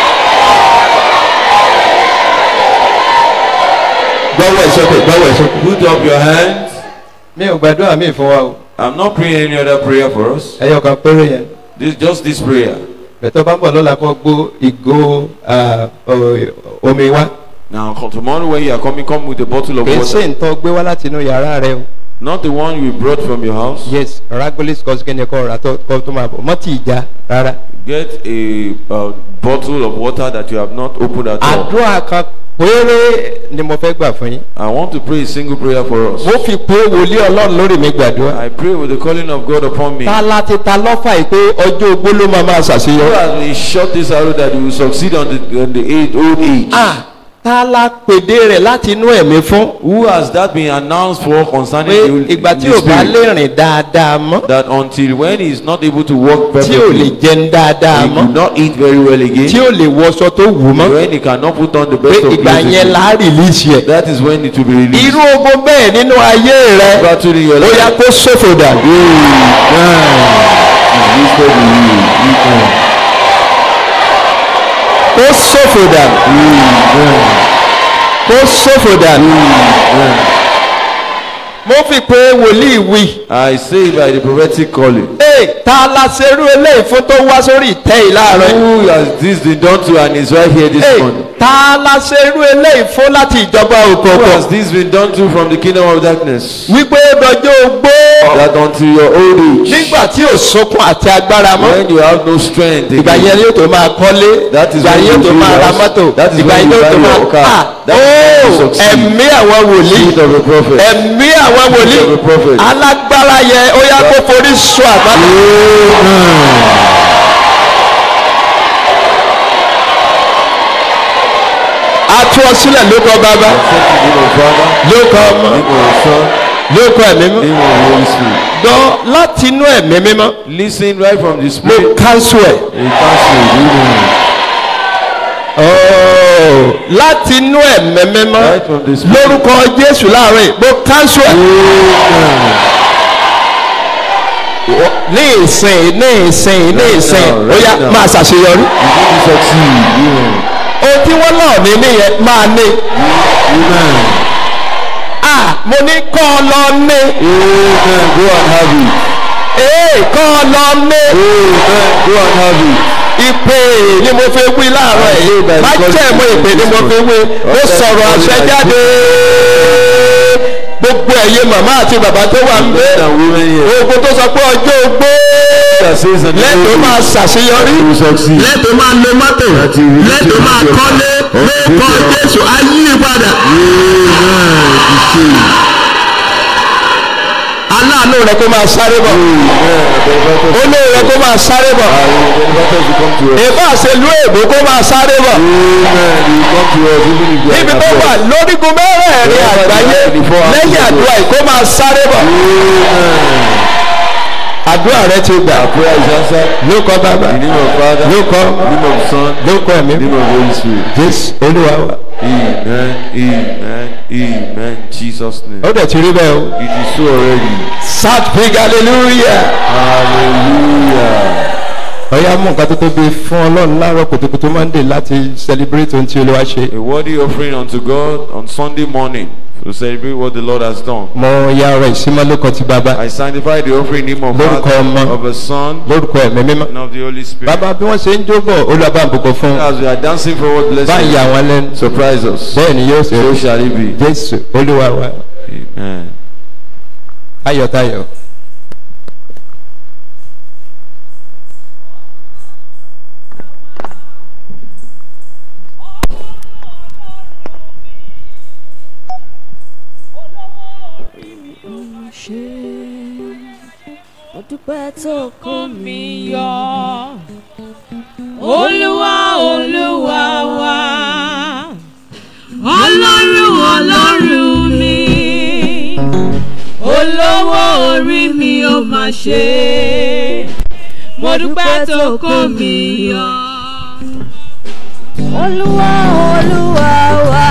gbọ́wọ́ ẹ̀ sókè gbọ́wọ́ ẹ̀ sókè. Put up your hands. mi ò gbàdúrà mi fún wa o. I'm not praying any other prayer for us. ẹyọ kan péré yẹn. This just this prayer. bẹ̀tọ̀ bá ń bọ̀ lọ́la kó gbó ìgò ah, o- omi wá. Now co- tomorrow when you are coming, come with a bottle of kì í water. ṣe nǹkan gbé wá láti inú yàrá rẹ o. Not the one you brought from your house. yes ragolis kọ́sìkẹ́ni kọ́ ra tó kọ́ tó máa bọ̀ mọ́tì ìjà rárá. Get a uh, bottle of water that you have not opened at all. àdúrà kan péré ni mo fẹ́ gbà fún yín. I want to pray a single prayer for us. mo fi pé wòlíì ọlọ́run lórí mi gbàdúrà. I pray with the calling of God upon me. ta la ti ta lọ́fà yìí pé ọjọ́ ogbó ló máa máa Who ṣàṣeyọrí. has been shot this arrow that you will succeed on the, on the age, old age? ah ta la pèdè rẹ̀ láti inú ẹ̀mí fún. Who has that been announced for concerning pé the, old- ìgbà in tí the ò bá spirit? lè rìn dáadáa mọ́ That until when he is not able to walk tí ò lè perfectly, jẹun dáadáa he mọ́ could not eat very well tí again. ò lè wọṣọ tó wù mọ́ When he cannot put on the pé best of ìgbà clothes yẹn again, là á rìlíìsì ẹ̀. that is when it will be released. irú ogun bẹ́ẹ̀ nínú ayé rẹ̀ Battle in your ó yá life. kó ṣòfò dà. Released to you. kó ṣòfò dà. kó ṣòfò dà. mo fi pé wòlíì wí. I say by the prophetic calling. ee ta la ṣerú eléyìí fún tó wá sórí ìtẹ́ yìí láàárọ̀ yìí. Who has this been done to and is right here this Hey, morning? ta la ṣe irú eléyìí fún láti ìjọba Who òkùnkùn has this been done to from the kingdom of darkness? wípé ó dọjọ́ ogbó That until your old age, nígbà tí ò sókun àti agbára mọ́ when you have no strength, ìgbà again, yẹn yóò tó máa kọ́lé That is ìgbà when yẹn yóò you tó build máa ra house. mọ́tò That is ìgbà when yẹn you yóò tó buy máa your car. ah That is when you ooo succeed. ẹ̀mí àwọn wòlíì Spirit of a prophet. ẹ̀mí àwọn wòlíì Spirit of a prophet. alágbára yẹn ó yá kó forí sọ àgbàdo. a tú ọ sílẹ̀ lóko bàbá Accept the name of Father, lóko ọmọ name of Son, lóko ẹ̀mí mọ́. name of Holy Spirit. dán láti inú ẹ̀mí mímọ́ Listen right from the mo Spirit. cancel ẹ̀. A counsel, Oh, láti inú ẹ̀mí mímọ́ right from the Spirit. lórúkọ jésù láàrin yìí, mo cancel ẹ̀. ní ìsìn ní ìsìn ní ìsìn now, ó right yá now. máa ṣàṣeyọrí. You going to succeed. Amen. ohun tí wọ́n náà ní nìyẹn máa ní. Amen. ah mo ní kọ́ ọ lọ ní. Amen. Go and have it. ee kọ́ ọ lọ ní. Amen. Go and have it. ìpè ni mo fi wí láàárọ̀ yìí By the má God jẹ́ mo of ìpè ni mo fi wí mo sọ̀rọ̀ àṣẹ jáde gbogbo ẹ̀yin màmá àti bàbá tó wà ń Men bẹ and women here. ogun tó sọ pé ọjọ́ ogbó That says that lẹ́tọ̀ọ́ máa ṣàṣeyọrí you will succeed. lẹ́tọ̀ọ́ máa lo mọ́tò lẹ́tọ̀ọ́ máa kọ́lé lẹ́kọ̀ọ́ jésù ayé padà aláàánú rẹ kó máa sáré bọ̀ olóò rẹ kó máa sáré bọ̀ ìbá àṣelú èbó kó máa sáré bọ̀ níbi tó wà lórígun mẹ́rẹ̀ẹ̀rin àgbáyé lẹ́yìn àdúrà yìí kó máa sáré bọ̀ àdúrà rẹ ti gbà ló kọ bàbá ló kọ ló kọ ẹ̀mí jésù olúwa wa Amen, amen, amen. Jesus' name. ó dẹ̀ ti rí bẹ́ẹ̀ o It is so already. shout big hallelujah Hallelujah. ọ̀yá mú nǹkan tó tóbi fún ọlọ́run láàárọ̀ kùtùkùtù monday láti celebrate ohun tí olúwa ṣe A worthy offering unto God on Sunday morning to celebrate what the Lord has done. mo ya ọrẹ ìsímọ́ lóko ti bàbá I sanctify the offering in the name of Lórúkọ Father, Ọmọ. of the Son, lórúkọ ẹ̀mí mímọ́ and of the Holy Spirit. bàbá bí wọ́n ṣe ń jóbọ̀ olúwa bá ń bùkún fún As we are dancing forward, bless báyìí you. àwọn lẹ́nu Surprise us. bẹ́ẹ̀ ni yóò ṣe So shall it be. jésù olúwa wa Amen. tayọ̀tayọ̀. ṣe mo dúpẹ́ tó kó mi yọ olúwa olúwa wa ọlọ́run ọlọ́run mi olówó orí mi ó máa ṣe mo dúpẹ́ tó kó mi yọ Olúwa Olúwa wa.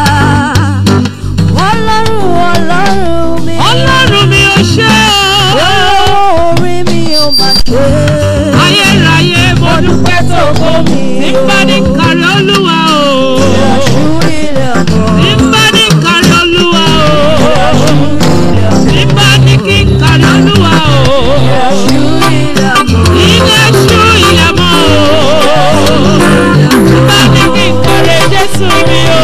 Ọlọ́run Ọlọ́run mi. ọlọ́run mi ò ṣe o. Olówó orí mi ò mà ṣe. ayérayé mo dúpẹ́ tó kó mi. nígbà ní kárí olúwa o. Ìrọ̀ṣù ilẹ̀ ọ̀bọ̀. nígbà ní kárí olúwa o. nígbà ní kí n kárí olúwa o. Ìrọ̀ṣù ilẹ̀ ọ̀bọ̀. ilé ṣú ilẹ̀ mọ́ o. nígbà ní kí n kárí jésù mi o.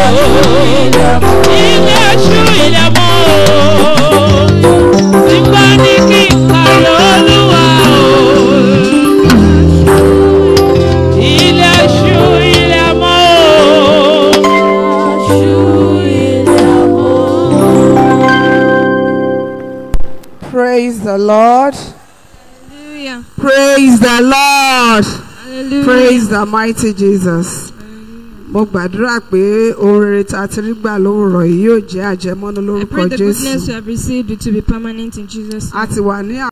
ilé ṣú ilẹ̀ mọ́ o. nígbà ní kí n kárí olúwa o. ilé ṣú ilẹ̀ mọ́ o. Ìrọ̀ṣù ilẹ̀ ọ̀bọ̀. Praise the Lord. Hallelujah. Praise the Lord. Hallelujah. Praise the mighty Jesus. Mo gbàdúrà pé ohun rere tá a ti rí gbà lówùrọ̀ yìí yóò jẹ́ àjẹmọ́nú I lórúkọ pray the goodness Jésù. you have received it to be permanent in Jesus' name. A ti wà ní